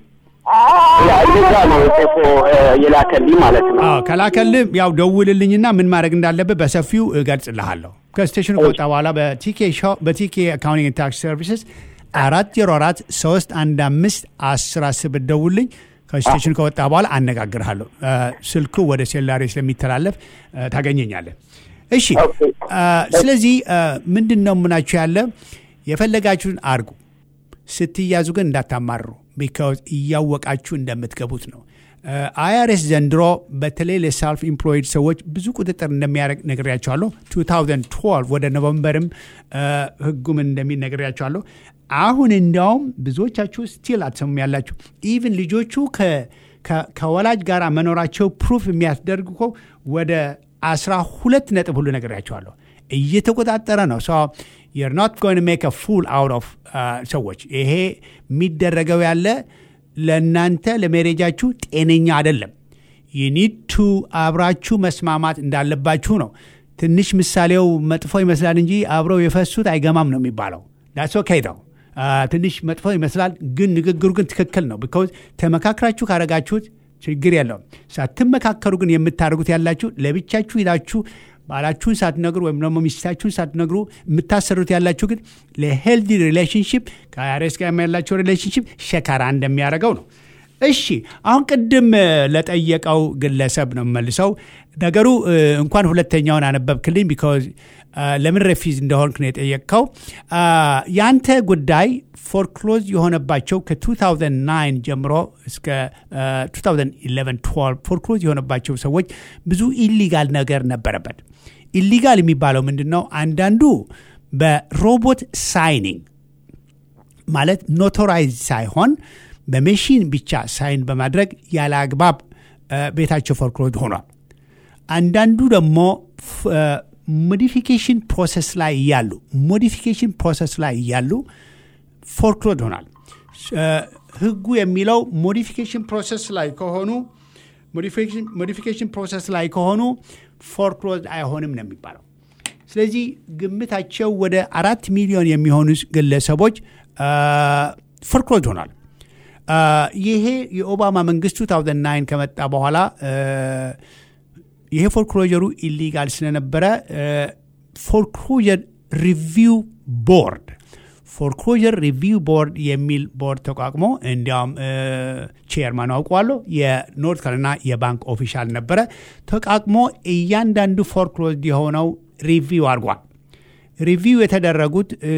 ያ እንደዛ ነው ጽፎ እ፣ የላከልኝ ማለት ነው። አዎ ከላከልህ ያው ደውልልኝና ምን ማድረግ እንዳለብህ በሰፊው እገልጽልሃለሁ። ከስቴሽኑ ከወጣ በኋላ በቲኬ ሾው በቲኬ አካውንቲንግ ታክስ ሰርቪስስ አራት ዜሮ አራት ሶስት አንድ አምስት አስር አስር ብትደውልልኝ ከስቴሽኑ ከወጣ በኋላ አነጋግርሃለሁ። እ፣ ስልኩ ወደ ሴላሪ ስለሚተላለፍ እ፣ ታገኘኛለህ። እሺ ኦኬ። እ፣ ስለዚህ እ፣ ምንድን ነው ምናችሁ ያለ የፈለጋችሁን አርጉ። ስትያዙ ግን እንዳታማርሩ ቢካዝ እያወቃችሁ እንደምትገቡት ነው። አይአርኤስ ዘንድሮ በተለይ ለሰልፍ ኢምፕሎይድ ሰዎች ብዙ ቁጥጥር እንደሚያደርግ ነግሬያቸዋለሁ። 2012 ወደ ኖቨምበርም እ፣ ህጉም እንደሚል ነግሬያቸዋለሁ። አሁን እንዲያውም ብዙዎቻችሁ ስቲል አትሰሙም ያላችሁ ኢቭን ልጆቹ ከ- ከ- ከወላጅ ጋር መኖራቸው ፕሩፍ የሚያስደርግ እኮ ወደ 12 ነጥብ ሁሉ ነግሬያቸዋለሁ። እየተቆጣጠረ ነው። ሶ you're not going to make a fool out of uh, ሰዎች ይሄ የሚደረገው ያለ ለእናንተ ለሜሬጃችሁ ጤነኛ አይደለም። ዩኒድ ቱ አብራችሁ መስማማት እንዳለባችሁ ነው። ትንሽ ምሳሌው መጥፎ ይመስላል እንጂ አብረው የፈሱት አይገማም ነው የሚባለው። ዳስ ኦኬ ነው። ትንሽ መጥፎ ይመስላል፣ ግን ንግግሩ ግን ትክክል ነው። ቢኮዝ ተመካክራችሁ ካረጋችሁት ችግር የለውም። ሳትመካከሩ ግን የምታደርጉት ያላችሁ ለብቻችሁ ሂዳችሁ ባላችሁን ሳትነግሩ ወይም ደግሞ ሚስታችሁን ሳትነግሩ የምታሰሩት ያላችሁ ግን ለሄልዲ ሪሌሽንሽፕ ከአያሬስ ጋር ያላቸው ሪሌሽንሽፕ ሸካራ እንደሚያደርገው ነው። እሺ አሁን ቅድም እ፣ ለጠየቀው ግለሰብ ነው መልሰው ነገሩ እ፣ እንኳን ሁለተኛውን አነበብክልኝ ቢካዝ ለምን ረፊዝ እንደሆንክ ነው የጠየቅከው። አ፣ ያንተ ጉዳይ ፎርክሎዝ የሆነባቸው ከ2009 ጀምሮ እስከ አ፣ 2011 12 ፎርክሎዝ የሆነባቸው ሰዎች ብዙ ኢሊጋል ነገር ነበረበት። ኢሊጋል የሚባለው ምንድን ነው? አንዳንዱ በሮቦት ሳይኒንግ ማለት ኖቶራይዝ ሳይሆን በሜሽን ብቻ ሳይን በማድረግ ያለ አግባብ እ፣ ቤታቸው ፎርክሎዝ ሆኗል። አንዳንዱ ደግሞ ሞዲፊኬሽን ፕሮሰስ ላይ እያሉ ሞዲፊኬሽን ፕሮሰስ ላይ እያሉ ፎርክሎዝ ሆኗል። እ፣ ህጉ የሚለው ሞዲፊኬሽን ፕሮሰስ ላይ ከሆኑ ሞዲፊኬሽን ፕሮሰስ ላይ ከሆኑ ፎርክሎዝ አይሆንም ነው የሚባለው። ስለዚህ ግምታቸው ወደ አራት ሚሊዮን የሚሆኑ ግለሰቦች ፎርክሎዝ ሆኗል። አ፣ ይሄ የኦባማ መንግስት 2009 ከመጣ በኋላ እ፣ ይሄ ፎርክሎጀሩ ኢሊጋል ስለነበረ ፎርክሎጀር ሪቪው ቦርድ ፎርክሎጀር ሪቪው ቦርድ የሚል ቦርድ ተቋቁሞ እንዲያውም ቼርማን አውቀዋለሁ የኖርት ካሮላይና የባንክ ኦፊሻል ነበረ ተቋቁሞ እያንዳንዱ ፎርክሎዝድ የሆነው ሪቪው አድርጓል። ሪቪው የተደረጉት እ፣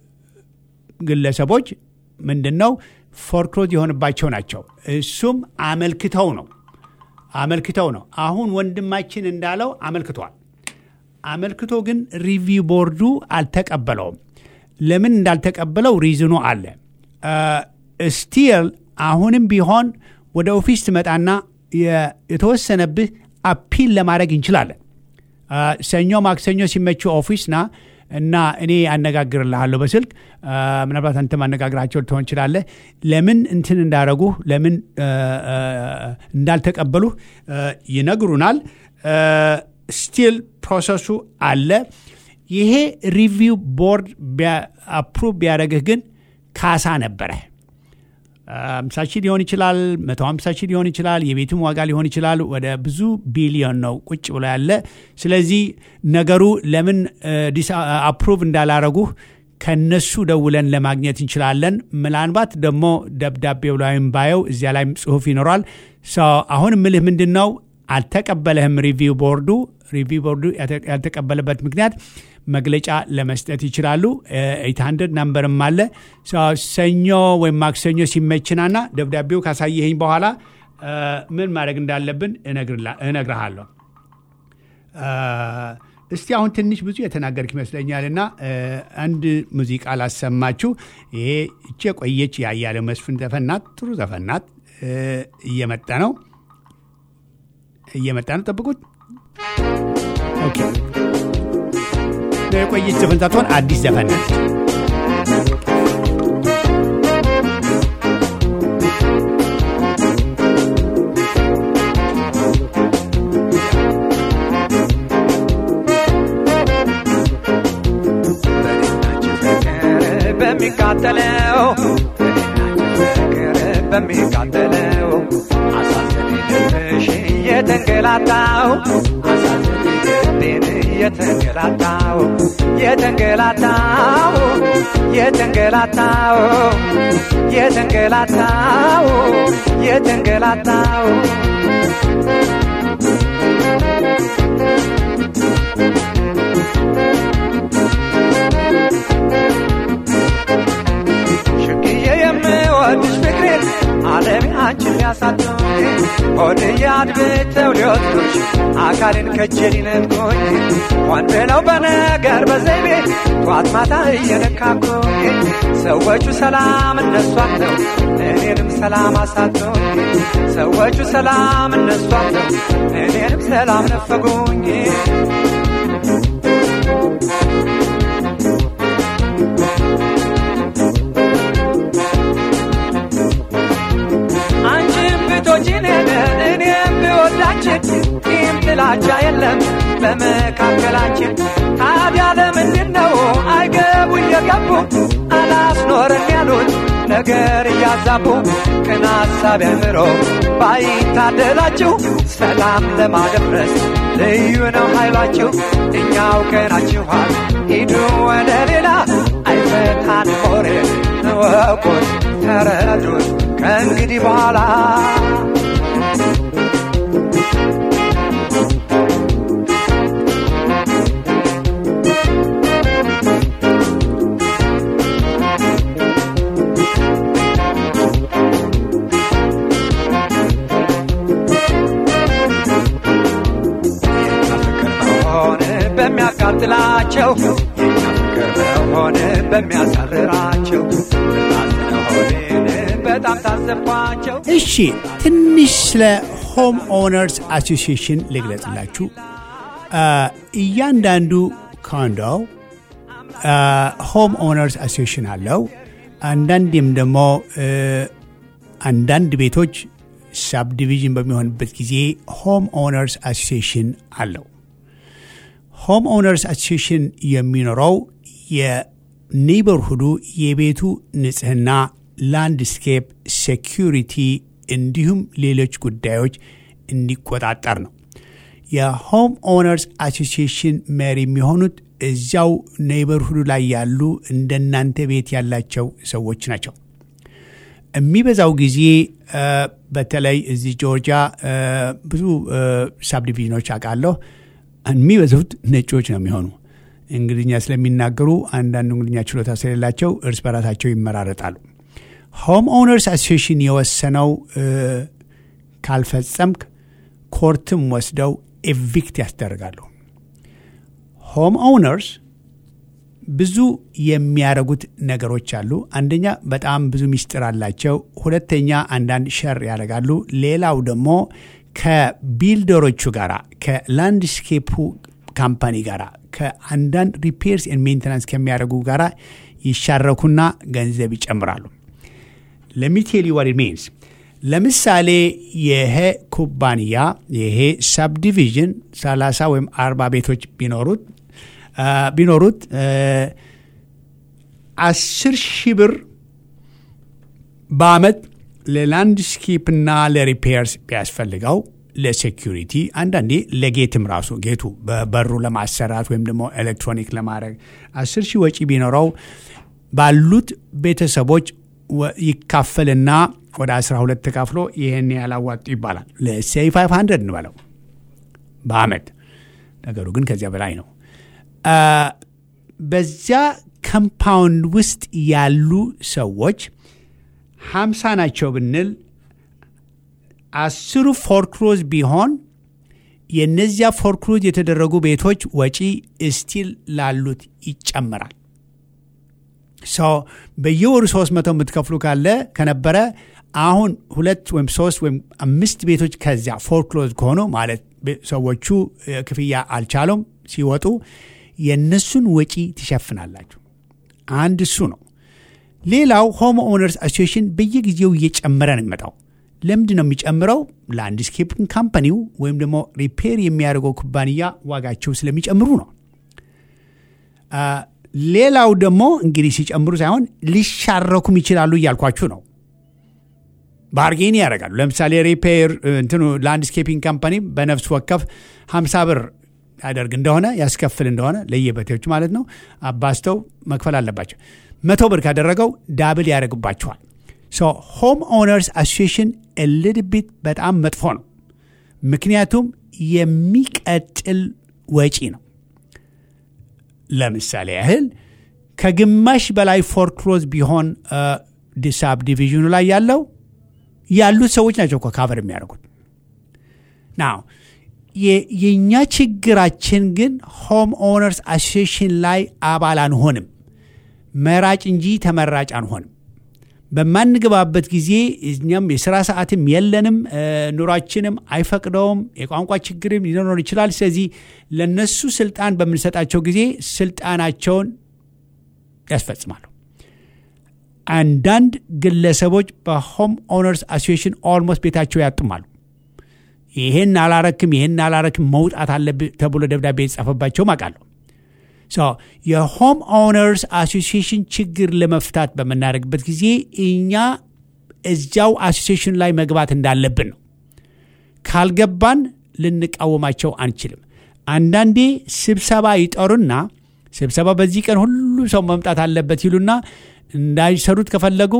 ግለሰቦች ምንድን ነው ፎርክሎዝ የሆንባቸው ናቸው። እሱም አመልክተው ነው አመልክተው ነው። አሁን ወንድማችን እንዳለው አመልክቷል። አመልክቶ ግን ሪቪው ቦርዱ አልተቀበለውም። ለምን እንዳልተቀበለው ሪዝኑ አለ። ስቲል አሁንም ቢሆን ወደ ኦፊስ ትመጣና የ- የተወሰነብህ አፒል ለማድረግ እንችላለን። አ፣ ሰኞ ማክሰኞ ሲመችው ኦፊስ ና እና እኔ አነጋግርልሃለሁ በስልክ አ፣ ምናልባት አንተ ማነጋግራቸው ልትሆን ይችላለህ። ለምን እንትን እንዳረጉህ ለምን አ፣ አ፣ እንዳልተቀበሉህ አ፣ ይነግሩናል። ስቲል ፕሮሰሱ አለ። ይሄ ሪቪው ቦርድ አፕሩቭ ቢያደረግህ ግን ካሳ ነበረ። አምሳ ሺህ ሊሆን ይችላል፣ መቶ ሀምሳ ሺህ ሊሆን ይችላል፣ የቤቱም ዋጋ ሊሆን ይችላል። ወደ ብዙ ቢሊዮን ነው ቁጭ ብሎ ያለ። ስለዚህ ነገሩ ለምን አፕሩቭ እንዳላረጉህ ከነሱ ደውለን ለማግኘት እንችላለን። ምናልባት ደግሞ ደብዳቤው ላይም ባየው እዚያ ላይም ጽሁፍ ይኖራል። አሁን ምልህ ምንድን ነው አልተቀበለህም ሪቪው ቦርዱ ሪቪው ቦርዱ ያልተቀበለበት ምክንያት መግለጫ ለመስጠት ይችላሉ። ኤይት ሀንድረድ ናምበርም አለ። ሰኞ ወይም ማክሰኞ ሲመችናና ደብዳቤው ካሳየኸኝ በኋላ ምን ማድረግ እንዳለብን እነግርሃለሁ። እስቲ አሁን ትንሽ ብዙ የተናገርክ ይመስለኛል እና አንድ ሙዚቃ ላሰማችሁ። ይሄ እቼ ቆየች ያያለው መስፍን ዘፈናት፣ ጥሩ ዘፈናት። እየመጣ ነው እየመጣ ነው፣ ጠብቁት። ኦኬ የቆየች ዘፈን ሳትሆን አዲስ ዘፈን ነች። በሚቃጠለው በሚቃጠለው አሳዘን ልብሽ የተንገላታው አሳዘን ልቤን የተንገላታው የተንገላታው የተንገላታው የተንገላታው የተንገላታው ሽግዬ የምወድሽ ፍቅሬን ዓለም አንቺን ሊያሳጡኝ ሆድ ያድብተው ሊወስዱሽ አካልን ከጄ ሊነጥቁኝ ሆን ብለው በነገር በዘይቤ ጧት ማታ እየነካኩኝ ሰዎቹ ሰላም እነሷት ነው እኔንም ሰላም አሳጡኝ ሰዎቹ ሰላም እነሷት ነው እኔንም ሰላም ነፈጉኝ አንቺም ብቶችን ሄደ እኔም ብወዳችን ይህም ጥላቻ የለም በመካከላችን ታዲያ ለምንድን ነው አይገቡ እየገቡ አላስኖረን ያሉት ነገር እያዛቡ ቅን ሐሳብ ያምሮ ባይታደላችሁ ሰላም ለማደፍረስ ልዩ ነው ኃይላችሁ እኛ አውቀናችኋል ሂዱ ወደ ሌላ አይፈታን ሞሬ እወቁት ተረዱት ከእንግዲህ በኋላ የእኛ ፍቅር መሆን በሚያቃጥላቸው የእኛ ፍቅር መሆን በሚያሳርራቸው ራስነ ሆኔን በጣም ታዘብኳቸው እሺ ትንሽ ስለ ሆም ኦነርስ አሶሲዬሽን ልግለጽላችሁ። እያንዳንዱ ኮንዶ ሆም ኦነርስ አሶሲዬሽን አለው። አንዳንዴም ደግሞ አንዳንድ ቤቶች ሳብዲቪዥን በሚሆንበት ጊዜ ሆም ኦነርስ አሶሲዬሽን አለው። ሆም ኦነርስ አሶሲዬሽን የሚኖረው የኔይበርሁዱ የቤቱ ንጽህና፣ ላንድስኬፕ፣ ሴኪሪቲ እንዲሁም ሌሎች ጉዳዮች እንዲቆጣጠር ነው። የሆም ኦነርስ አሶሲዬሽን መሪ የሚሆኑት እዚያው ኔይበርሁዱ ላይ ያሉ እንደናንተ ቤት ያላቸው ሰዎች ናቸው። የሚበዛው ጊዜ በተለይ እዚህ ጆርጂያ ብዙ ሳብዲቪዥኖች አውቃለሁ። የሚበዙት ነጮች ነው የሚሆኑ እንግሊዝኛ ስለሚናገሩ አንዳንዱ እንግሊዝኛ ችሎታ ስለሌላቸው እርስ በራሳቸው ይመራረጣሉ። ሆም ኦነርስ አሶሲዬሽን የወሰነው ካልፈጸምክ ኮርትም ወስደው ኤቪክት ያስደርጋሉ። ሆም ኦነርስ ብዙ የሚያደርጉት ነገሮች አሉ። አንደኛ በጣም ብዙ ሚስጥር አላቸው። ሁለተኛ አንዳንድ ሸር ያደርጋሉ። ሌላው ደግሞ ከቢልደሮቹ ጋር ከላንድስኬፑ ካምፓኒ ጋር ከአንዳንድ ሪፔርስ ኤንድ ሜንቴናንስ ከሚያደርጉ ጋር ይሻረኩና ገንዘብ ይጨምራሉ። ለሚቴል ዋት ሚንስ ለምሳሌ ይሄ ኩባንያ ይሄ ሳብዲቪዥን 30 ወይም 40 ቤቶች ቢኖሩት ቢኖሩት አስር ሺህ ብር በአመት ለላንድስኬፕና ለሪፔርስ ቢያስፈልገው ለሴኪሪቲ አንዳንዴ ለጌትም ራሱ ጌቱ በበሩ ለማሰራት ወይም ደግሞ ኤሌክትሮኒክ ለማድረግ አስር ሺህ ወጪ ቢኖረው ባሉት ቤተሰቦች ወ- ይካፈልና ወደ 12 ተካፍሎ ይህን ያላዋጡ ይባላል። ለሴይ 500 እንበለው በአመት ነገሩ ግን ከዚያ በላይ ነው። አ፣ በዚያ ኮምፓውንድ ውስጥ ያሉ ሰዎች ሀምሳ ናቸው ብንል አስሩ ፎርክሎዝ ቢሆን የነዚያ ፎርክሎዝ የተደረጉ ቤቶች ወጪ እስቲል ላሉት ይጨመራል። ሰው በየወሩ ሶስት መቶ የምትከፍሉ ካለ ከነበረ አሁን ሁለት ወይም ሶስት ወይም አምስት ቤቶች ከዚያ ፎርክሎዝ ከሆኑ ማለት ቤ- ሰዎቹ እ፣ ክፍያ አልቻሉም ሲወጡ የእነሱን ወጪ ትሸፍናላችሁ። አንድ እሱ ነው። ሌላው ሆም ኦነርስ አሶሲሽን በየጊዜው እየጨመረ ነው የሚመጣው። ለምንድን ነው የሚጨምረው? ላንድስኬፕን ካምፓኒው ወይም ደግሞ ሪፔር የሚያደርገው ኩባንያ ዋጋቸው ስለሚጨምሩ ነው። አ፣ ሌላው ደግሞ እንግዲህ ሲጨምሩ ሳይሆን ሊሻረኩም ይችላሉ እያልኳችሁ ነው። ባርጌን ያደርጋሉ። ለምሳሌ ሪፔር እንትኑ ላንድስኬፒንግ ካምፓኒ በነፍስ ወከፍ 50 ብር ያደርግ እንደሆነ ያስከፍል እንደሆነ ለየቤቶች ማለት ነው አባስተው መክፈል አለባቸው። መቶ ብር ካደረገው ዳብል ያደርግባቸዋል። ሶ ሆም ኦነርስ አሶሲሽን ልድቢት በጣም መጥፎ ነው። ምክንያቱም የሚቀጥል ወጪ ነው። ለምሳሌ ያህል ከግማሽ በላይ ፎርክሎዝ ቢሆን ዲሳብ ዲቪዥኑ ላይ ያለው ያሉት ሰዎች ናቸው እኮ ካቨር የሚያደርጉት ናው የእኛ ችግራችን ግን ሆም ኦነርስ አሶሲሽን ላይ አባል አንሆንም መራጭ እንጂ ተመራጭ አንሆንም በማንገባበት ጊዜ እኛም የስራ ሰዓትም የለንም እ፣ ኑሯችንም አይፈቅደውም የቋንቋ ችግርም ሊኖር ይችላል ስለዚህ ለነሱ ስልጣን በምንሰጣቸው ጊዜ ስልጣናቸውን ያስፈጽማሉ አንዳንድ ግለሰቦች በሆም ኦነርስ አሶሲሽን ኦልሞስት ቤታቸው ያጡማሉ ይሄን አላረክም ይሄን አላረክም መውጣት አለብህ ተብሎ ደብዳቤ የተጻፈባቸውም አውቃለሁ ሶ የሆም ኦነርስ አሶሲሽን ችግር ለመፍታት በምናደርግበት ጊዜ እኛ እዚያው አሶሲሽን ላይ መግባት እንዳለብን ነው ካልገባን ልንቃወማቸው አንችልም አንዳንዴ ስብሰባ ይጠሩና ስብሰባ በዚህ ቀን ሁሉ ሰው መምጣት አለበት ይሉና እንዳይሰሩት ከፈለጉ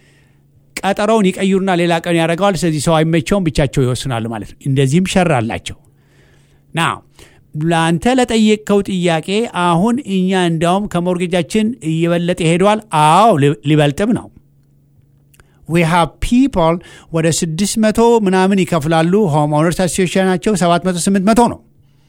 ቀጠሮውን ይቀይሩና ሌላ ቀን ያደርገዋል ስለዚህ ሰው አይመቸውም ብቻቸው ይወስናሉ ማለት ነው እንደዚህም ሸር አላቸው ና ለአንተ ለጠየቅከው ጥያቄ አሁን እኛ እንዲያውም ከሞርጌጃችን እየበለጠ ሄደዋል አዎ ሊ- ሊበልጥም ነው ዊ ሃቭ ፒፕል ወደ 600 ምናምን ይከፍላሉ ሆም ኦነርስ አሶሲሽናቸው 700 800 ነው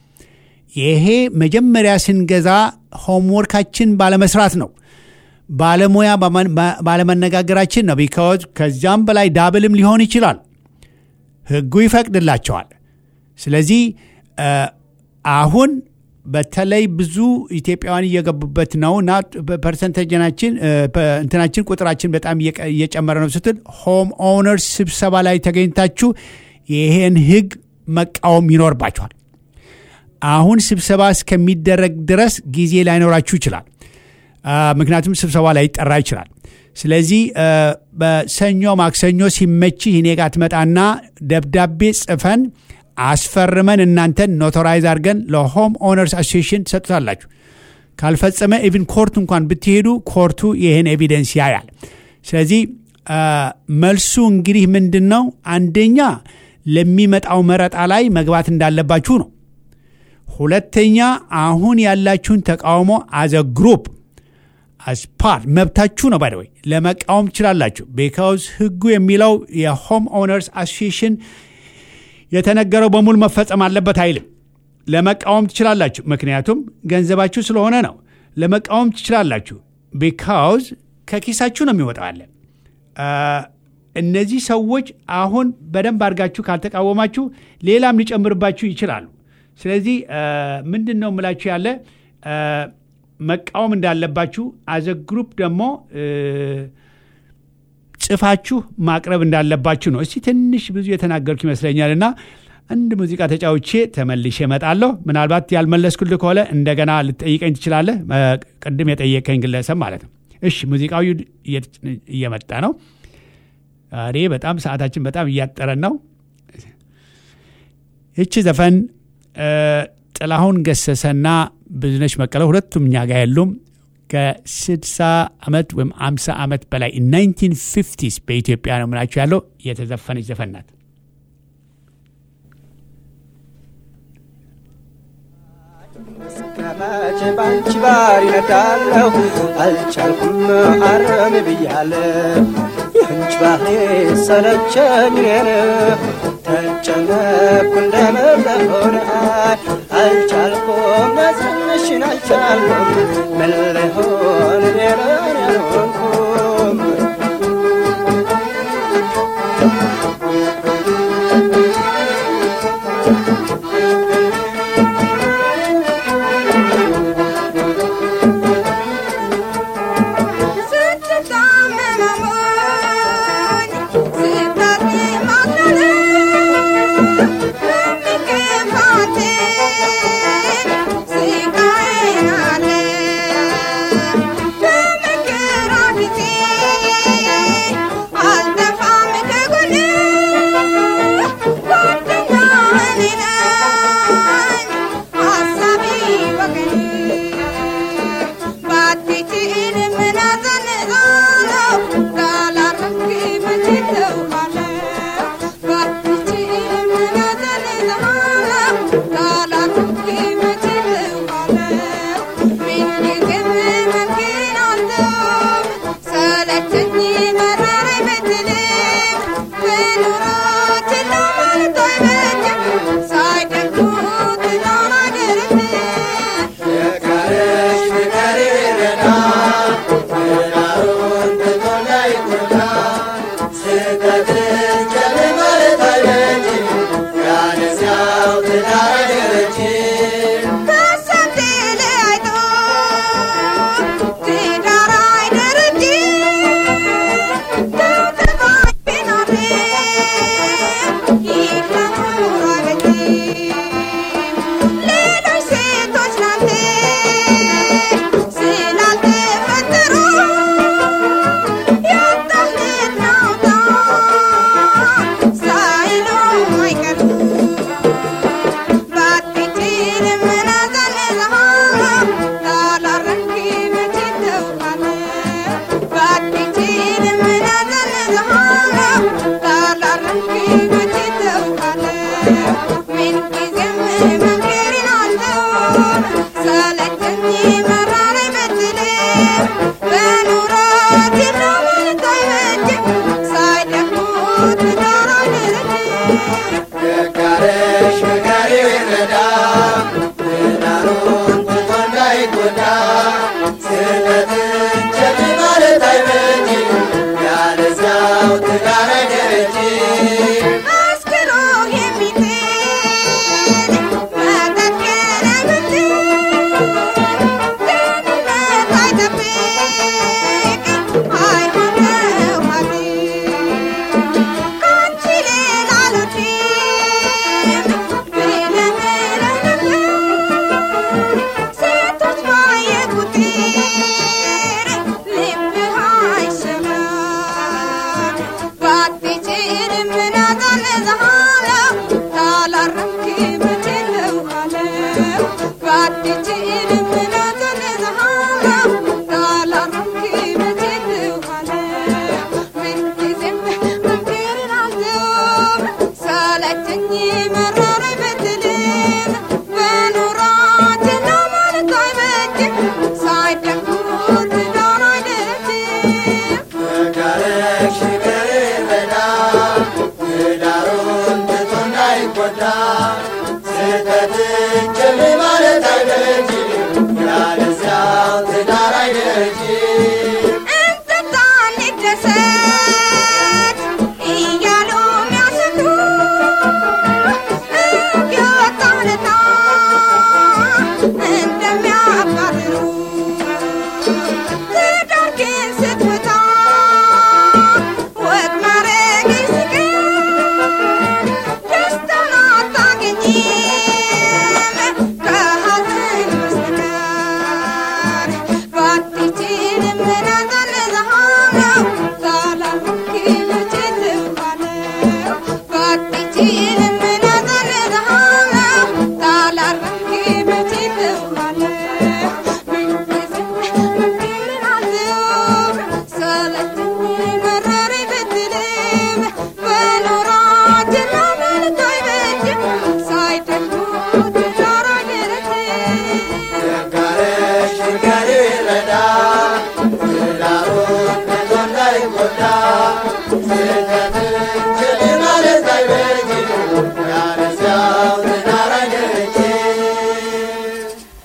ይሄ መጀመሪያ ስንገዛ ሆምወርካችን ባለመስራት ነው ባለሙያ ባማ- ባ- ባለመነጋገራችን ነው ቢካዝ ከዚያም በላይ ዳብልም ሊሆን ይችላል ህጉ ይፈቅድላቸዋል ስለዚህ እ፣ አሁን በተለይ ብዙ ኢትዮጵያውያን እየገቡበት ነው እና ፐርሰንቴጅናችን እ፣ ፐ- እንትናችን ቁጥራችን በጣም እየቀ- እየጨመረ ነው ስትል ሆም ኦነርስ ስብሰባ ላይ ተገኝታችሁ ይሄን ህግ መቃወም ይኖርባቸዋል አሁን ስብሰባ እስከሚደረግ ድረስ ጊዜ ላይኖራችሁ ይችላል አ፣ ምክንያቱም ስብሰባ ላይ ይጠራ ይችላል ስለዚህ አ፣ በሰኞ ማክሰኞ ሲመችህ እኔ ጋር ትመጣና ደብዳቤ ጽፈን አስፈርመን እናንተን ኖቶራይዝ አድርገን ለሆም ኦነርስ አሶሲሽን ትሰጡታላችሁ ካልፈጸመ ኢቭን ኮርት እንኳን ብትሄዱ ኮርቱ ይህን ኤቪደንስ ያያል ስለዚህ አ፣ መልሱ እንግዲህ ምንድን ነው አንደኛ ለሚመጣው መረጣ ላይ መግባት እንዳለባችሁ ነው ሁለተኛ አሁን ያላችሁን ተቃውሞ አዘ ግሩፕ አስፓርት መብታችሁ ነው ባይደወይ ለመቃወም ትችላላችሁ ቢካውዝ ህጉ የሚለው የሆም ኦነርስ አሶሲሽን የተነገረው በሙሉ መፈጸም አለበት አይልም ለመቃወም ትችላላችሁ ምክንያቱም ገንዘባችሁ ስለሆነ ነው ለመቃወም ትችላላችሁ ቢካውዝ ከኪሳችሁ ነው የሚወጣው አለ አ፣ እነዚህ ሰዎች አሁን በደንብ አድርጋችሁ ካልተቃወማችሁ ሌላም ሊጨምርባችሁ ይችላሉ ስለዚህ አ፣ ምንድን ነው የምላችሁ ያለ አ፣ መቃወም እንዳለባችሁ አዘ ግሩፕ ደግሞ እ፣ ጽፋችሁ ማቅረብ እንዳለባችሁ ነው እስቲ ትንሽ ብዙ የተናገርኩ ይመስለኛል እና አንድ ሙዚቃ ተጫውቼ ተመልሼ እመጣለሁ ምናልባት ያልመለስኩልህ ከሆነ እንደገና ልጠይቀኝ ትችላለህ እ፣ ቅድም የጠየቀኝ ግለሰብ ማለት ነው እሺ ሙዚቃዊ እየመጣ ነው ዛሬ በጣም ሰዓታችን በጣም እያጠረን ነው ይቺ ዘፈን እ፣ ጥላሁን ገሰሰና ብዙነሽ በቀለ ሁለቱም እኛ ጋር የሉም። ከ60 ዓመት ወይም 50 ዓመት በላይ 1950ስ በኢትዮጵያ ነው የምላችሁ ያለው የተዘፈነች ዘፈን ናት። ከመቼ ባንቺ ባር ይነዳለሁ አልቻልኩም አረም ብያለሁ የአንቺ ባህሪ ሰለቸኝ እኔን ተጨነኩ እንደመለሆነ አልቻልኩም መዝንሽን አልቻልኩም ምን ልሆን ሌላን ያልሆንኩም But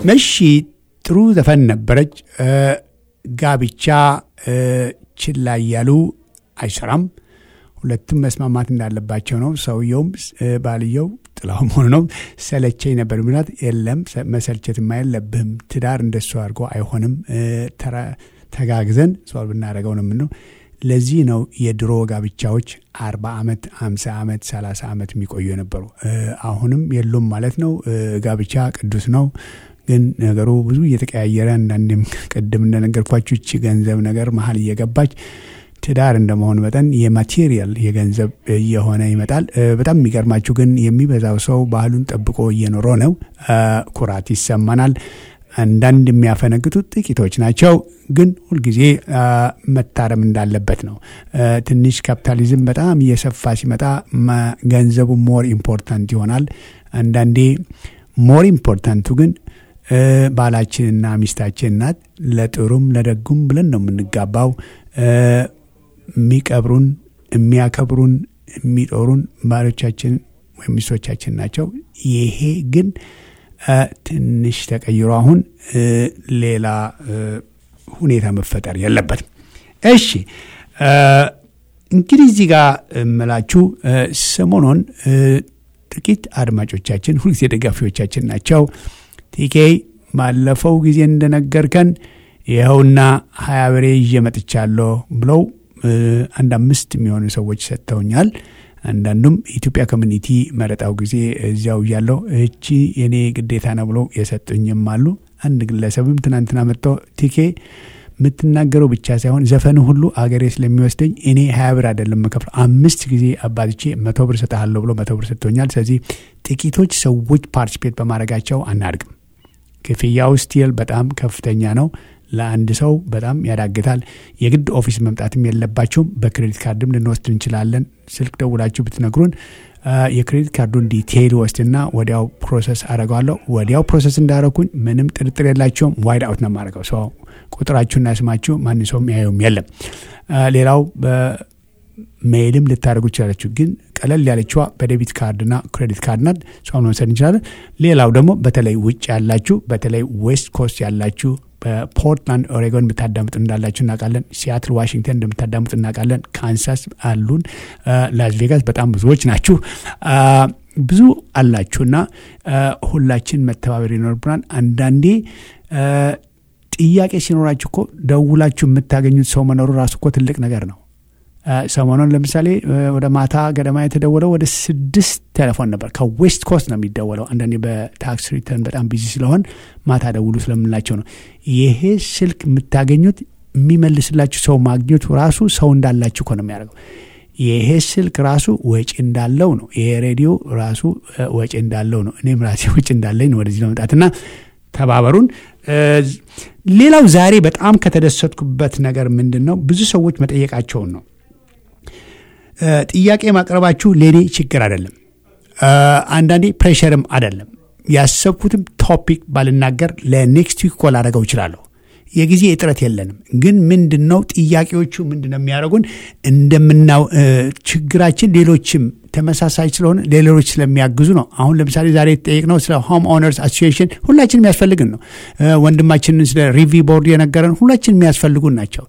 መሺ ጥሩ ዘፈን ነበረች። ጋብቻ ችላ እያሉ አይሰራም። ሁለቱም መስማማት እንዳለባቸው ነው። ሰውየውም ባልየው ጥላውም ሆኖ ነው ሰለቸኝ ነበር ምላት የለም መሰልቸትማ የለብህም ትዳር እንደሱ አድርጎ አይሆንም። ተጋግዘን ሶልቭ ብናደረገው ነው የምነው። ለዚህ ነው የድሮ ጋብቻዎች አርባ ዓመት አምሳ ዓመት ሰላሳ ዓመት የሚቆዩ የነበሩ አሁንም የሉም ማለት ነው። ጋብቻ ቅዱስ ነው። ግን ነገሩ ብዙ እየተቀያየረ አንዳንዴም ቅድም እንደነገርኳችሁ እቺ ገንዘብ ነገር መሀል እየገባች ትዳር እንደመሆን መጠን የማቴሪያል የገንዘብ እየሆነ ይመጣል። በጣም የሚገርማችሁ ግን የሚበዛው ሰው ባህሉን ጠብቆ እየኖረ ነው። ኩራት ይሰማናል። አንዳንድ የሚያፈነግጡት ጥቂቶች ናቸው። ግን ሁልጊዜ መታረም እንዳለበት ነው። ትንሽ ካፒታሊዝም በጣም እየሰፋ ሲመጣ ገንዘቡ ሞር ኢምፖርታንት ይሆናል። አንዳንዴ ሞር ኢምፖርታንቱ ግን ባላችንና ሚስታችን ናት። ለጥሩም ለደጉም ብለን ነው የምንጋባው። የሚቀብሩን፣ የሚያከብሩን፣ የሚጦሩን ባሎቻችን ወይም ሚስቶቻችን ናቸው። ይሄ ግን ትንሽ ተቀይሮ አሁን ሌላ ሁኔታ መፈጠር የለበትም። እሺ እንግዲህ እዚህ ጋር እምላችሁ ሰሞኑን ጥቂት አድማጮቻችን ሁልጊዜ ደጋፊዎቻችን ናቸው። ቲኬ ባለፈው ጊዜ እንደነገርከን ይኸውና ሀያ በሬ ይዤ መጥቻለሁ ብለው አንድ አምስት የሚሆኑ ሰዎች ሰጥተውኛል። አንዳንዱም ኢትዮጵያ ኮሚኒቲ መረጣው ጊዜ እዚያው እያለው እቺ የኔ ግዴታ ነው ብሎ የሰጡኝም አሉ። አንድ ግለሰብም ትናንትና መጥቶ ቲኬ የምትናገረው ብቻ ሳይሆን ዘፈኑ ሁሉ አገሬ ስለሚወስደኝ እኔ ሀያ ብር አይደለም መከፍለው አምስት ጊዜ አባትቼ መቶ ብር ሰጠሃለሁ ብሎ መቶ ብር ሰጥቶኛል። ስለዚህ ጥቂቶች ሰዎች ፓርቲስፔት በማድረጋቸው አናድግም። ክፍያው ስቲል በጣም ከፍተኛ ነው። ለአንድ ሰው በጣም ያዳግታል። የግድ ኦፊስ መምጣትም የለባቸውም። በክሬዲት ካርድም ልንወስድ እንችላለን። ስልክ ደውላችሁ ብትነግሩን የክሬዲት ካርዱን ዲቴይል ወስድና ወዲያው ፕሮሰስ አረገዋለሁ። ወዲያው ፕሮሰስ እንዳረኩኝ ምንም ጥርጥር የላቸውም። ዋይድ አውት ነው የማደርገው። ሰው ቁጥራችሁና ስማችሁ ማን ሰውም ያየውም የለም። ሌላው በሜይልም ልታደርጉ ይችላላችሁ። ግን ቀለል ያለችዋ በዴቢት ካርድና ክሬዲት ካርድ ናት። እሷን መውሰድ እንችላለን። ሌላው ደግሞ በተለይ ውጭ ያላችሁ በተለይ ዌስት ኮስት ያላችሁ በፖርትላንድ ኦሬጎን የምታዳምጡ እንዳላችሁ እናውቃለን። ሲያትል ዋሽንግተን እንደምታዳምጡ እናውቃለን። ካንሳስ አሉን። ላስ ቬጋስ በጣም ብዙዎች ናችሁ። ብዙ አላችሁና ሁላችን መተባበር ይኖርብናል። አንዳንዴ ጥያቄ ሲኖራችሁ እኮ ደውላችሁ የምታገኙት ሰው መኖሩ ራሱ እኮ ትልቅ ነገር ነው። ሰሞኑን ለምሳሌ ወደ ማታ ገደማ የተደወለው ወደ ስድስት ቴሌፎን ነበር። ከዌስት ኮስት ነው የሚደወለው። አንዳንዴ በታክስ ሪተርን በጣም ቢዚ ስለሆን ማታ ደውሉ ስለምንላቸው ነው። ይሄ ስልክ የምታገኙት የሚመልስላችሁ ሰው ማግኘቱ ራሱ ሰው እንዳላችሁ እኮ ነው የሚያደርገው። ይሄ ስልክ ራሱ ወጪ እንዳለው ነው። ይሄ ሬዲዮ ራሱ ወጪ እንዳለው ነው። እኔም ራሴ ወጪ እንዳለኝ ነው ወደዚህ ለመምጣትና ተባበሩን። ሌላው ዛሬ በጣም ከተደሰትኩበት ነገር ምንድን ነው ብዙ ሰዎች መጠየቃቸውን ነው። ጥያቄ ማቅረባችሁ ለእኔ ችግር አይደለም፣ አንዳንዴ ፕሬሸርም አይደለም። ያሰብኩትም ቶፒክ ባልናገር ለኔክስት ዊክ ኮል አደረገው እችላለሁ። የጊዜ እጥረት የለንም። ግን ምንድን ነው ጥያቄዎቹ ምንድን ነው የሚያደርጉን እንደምናው ችግራችን ሌሎችም ተመሳሳይ ስለሆነ ለሌሎች ስለሚያግዙ ነው። አሁን ለምሳሌ ዛሬ የተጠየቅነው ስለ ሆም ኦነርስ አሶሲዬሽን ሁላችን የሚያስፈልግን ነው። ወንድማችንን ስለ ሪቪ ቦርድ የነገረን ሁላችን የሚያስፈልጉን ናቸው።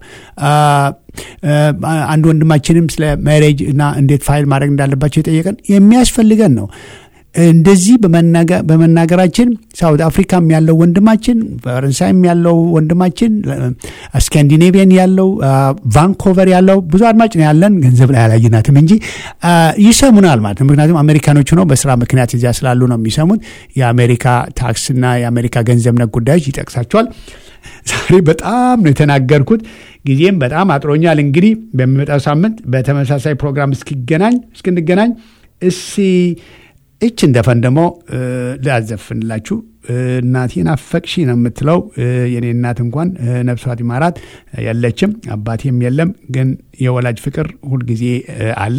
አንድ ወንድማችንም ስለ ሜሬጅ እና እንዴት ፋይል ማድረግ እንዳለባቸው የጠየቀን የሚያስፈልገን ነው። እንደዚህ በመናገራችን ሳውት አፍሪካም ያለው ወንድማችን፣ ፈረንሳይም ያለው ወንድማችን፣ ስካንዲኔቪያን ያለው ቫንኮቨር ያለው ብዙ አድማጭ ነው ያለን። ገንዘብ ላይ አላየናትም እንጂ ይሰሙናል ማለት ነው። ምክንያቱም አሜሪካኖቹ ነው በስራ ምክንያት እዚያ ስላሉ ነው የሚሰሙት። የአሜሪካ ታክስና የአሜሪካ ገንዘብ ነክ ጉዳዮች ይጠቅሳቸዋል። ዛሬ በጣም ነው የተናገርኩት። ጊዜም በጣም አጥሮኛል። እንግዲህ በሚመጣው ሳምንት በተመሳሳይ ፕሮግራም እስኪገናኝ እስክንገናኝ እሲ እችን ዘፈን ደግሞ ላዘፍንላችሁ። እናቴን አፈቅሺ ነው የምትለው። የኔ እናት እንኳን ነፍሷት ይማራት የለችም፣ አባቴም የለም። ግን የወላጅ ፍቅር ሁልጊዜ አለ፣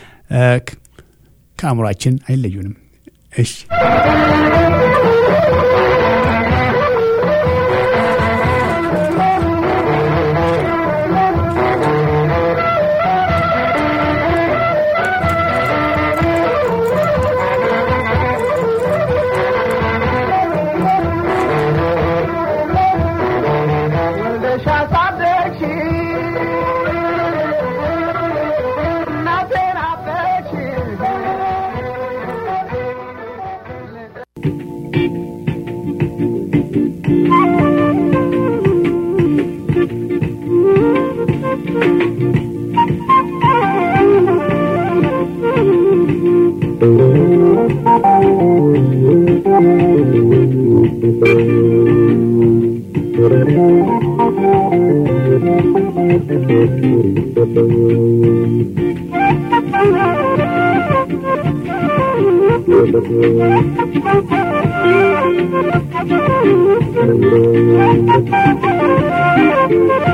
ከአእምሯችን አይለዩንም። እሺ Thank you.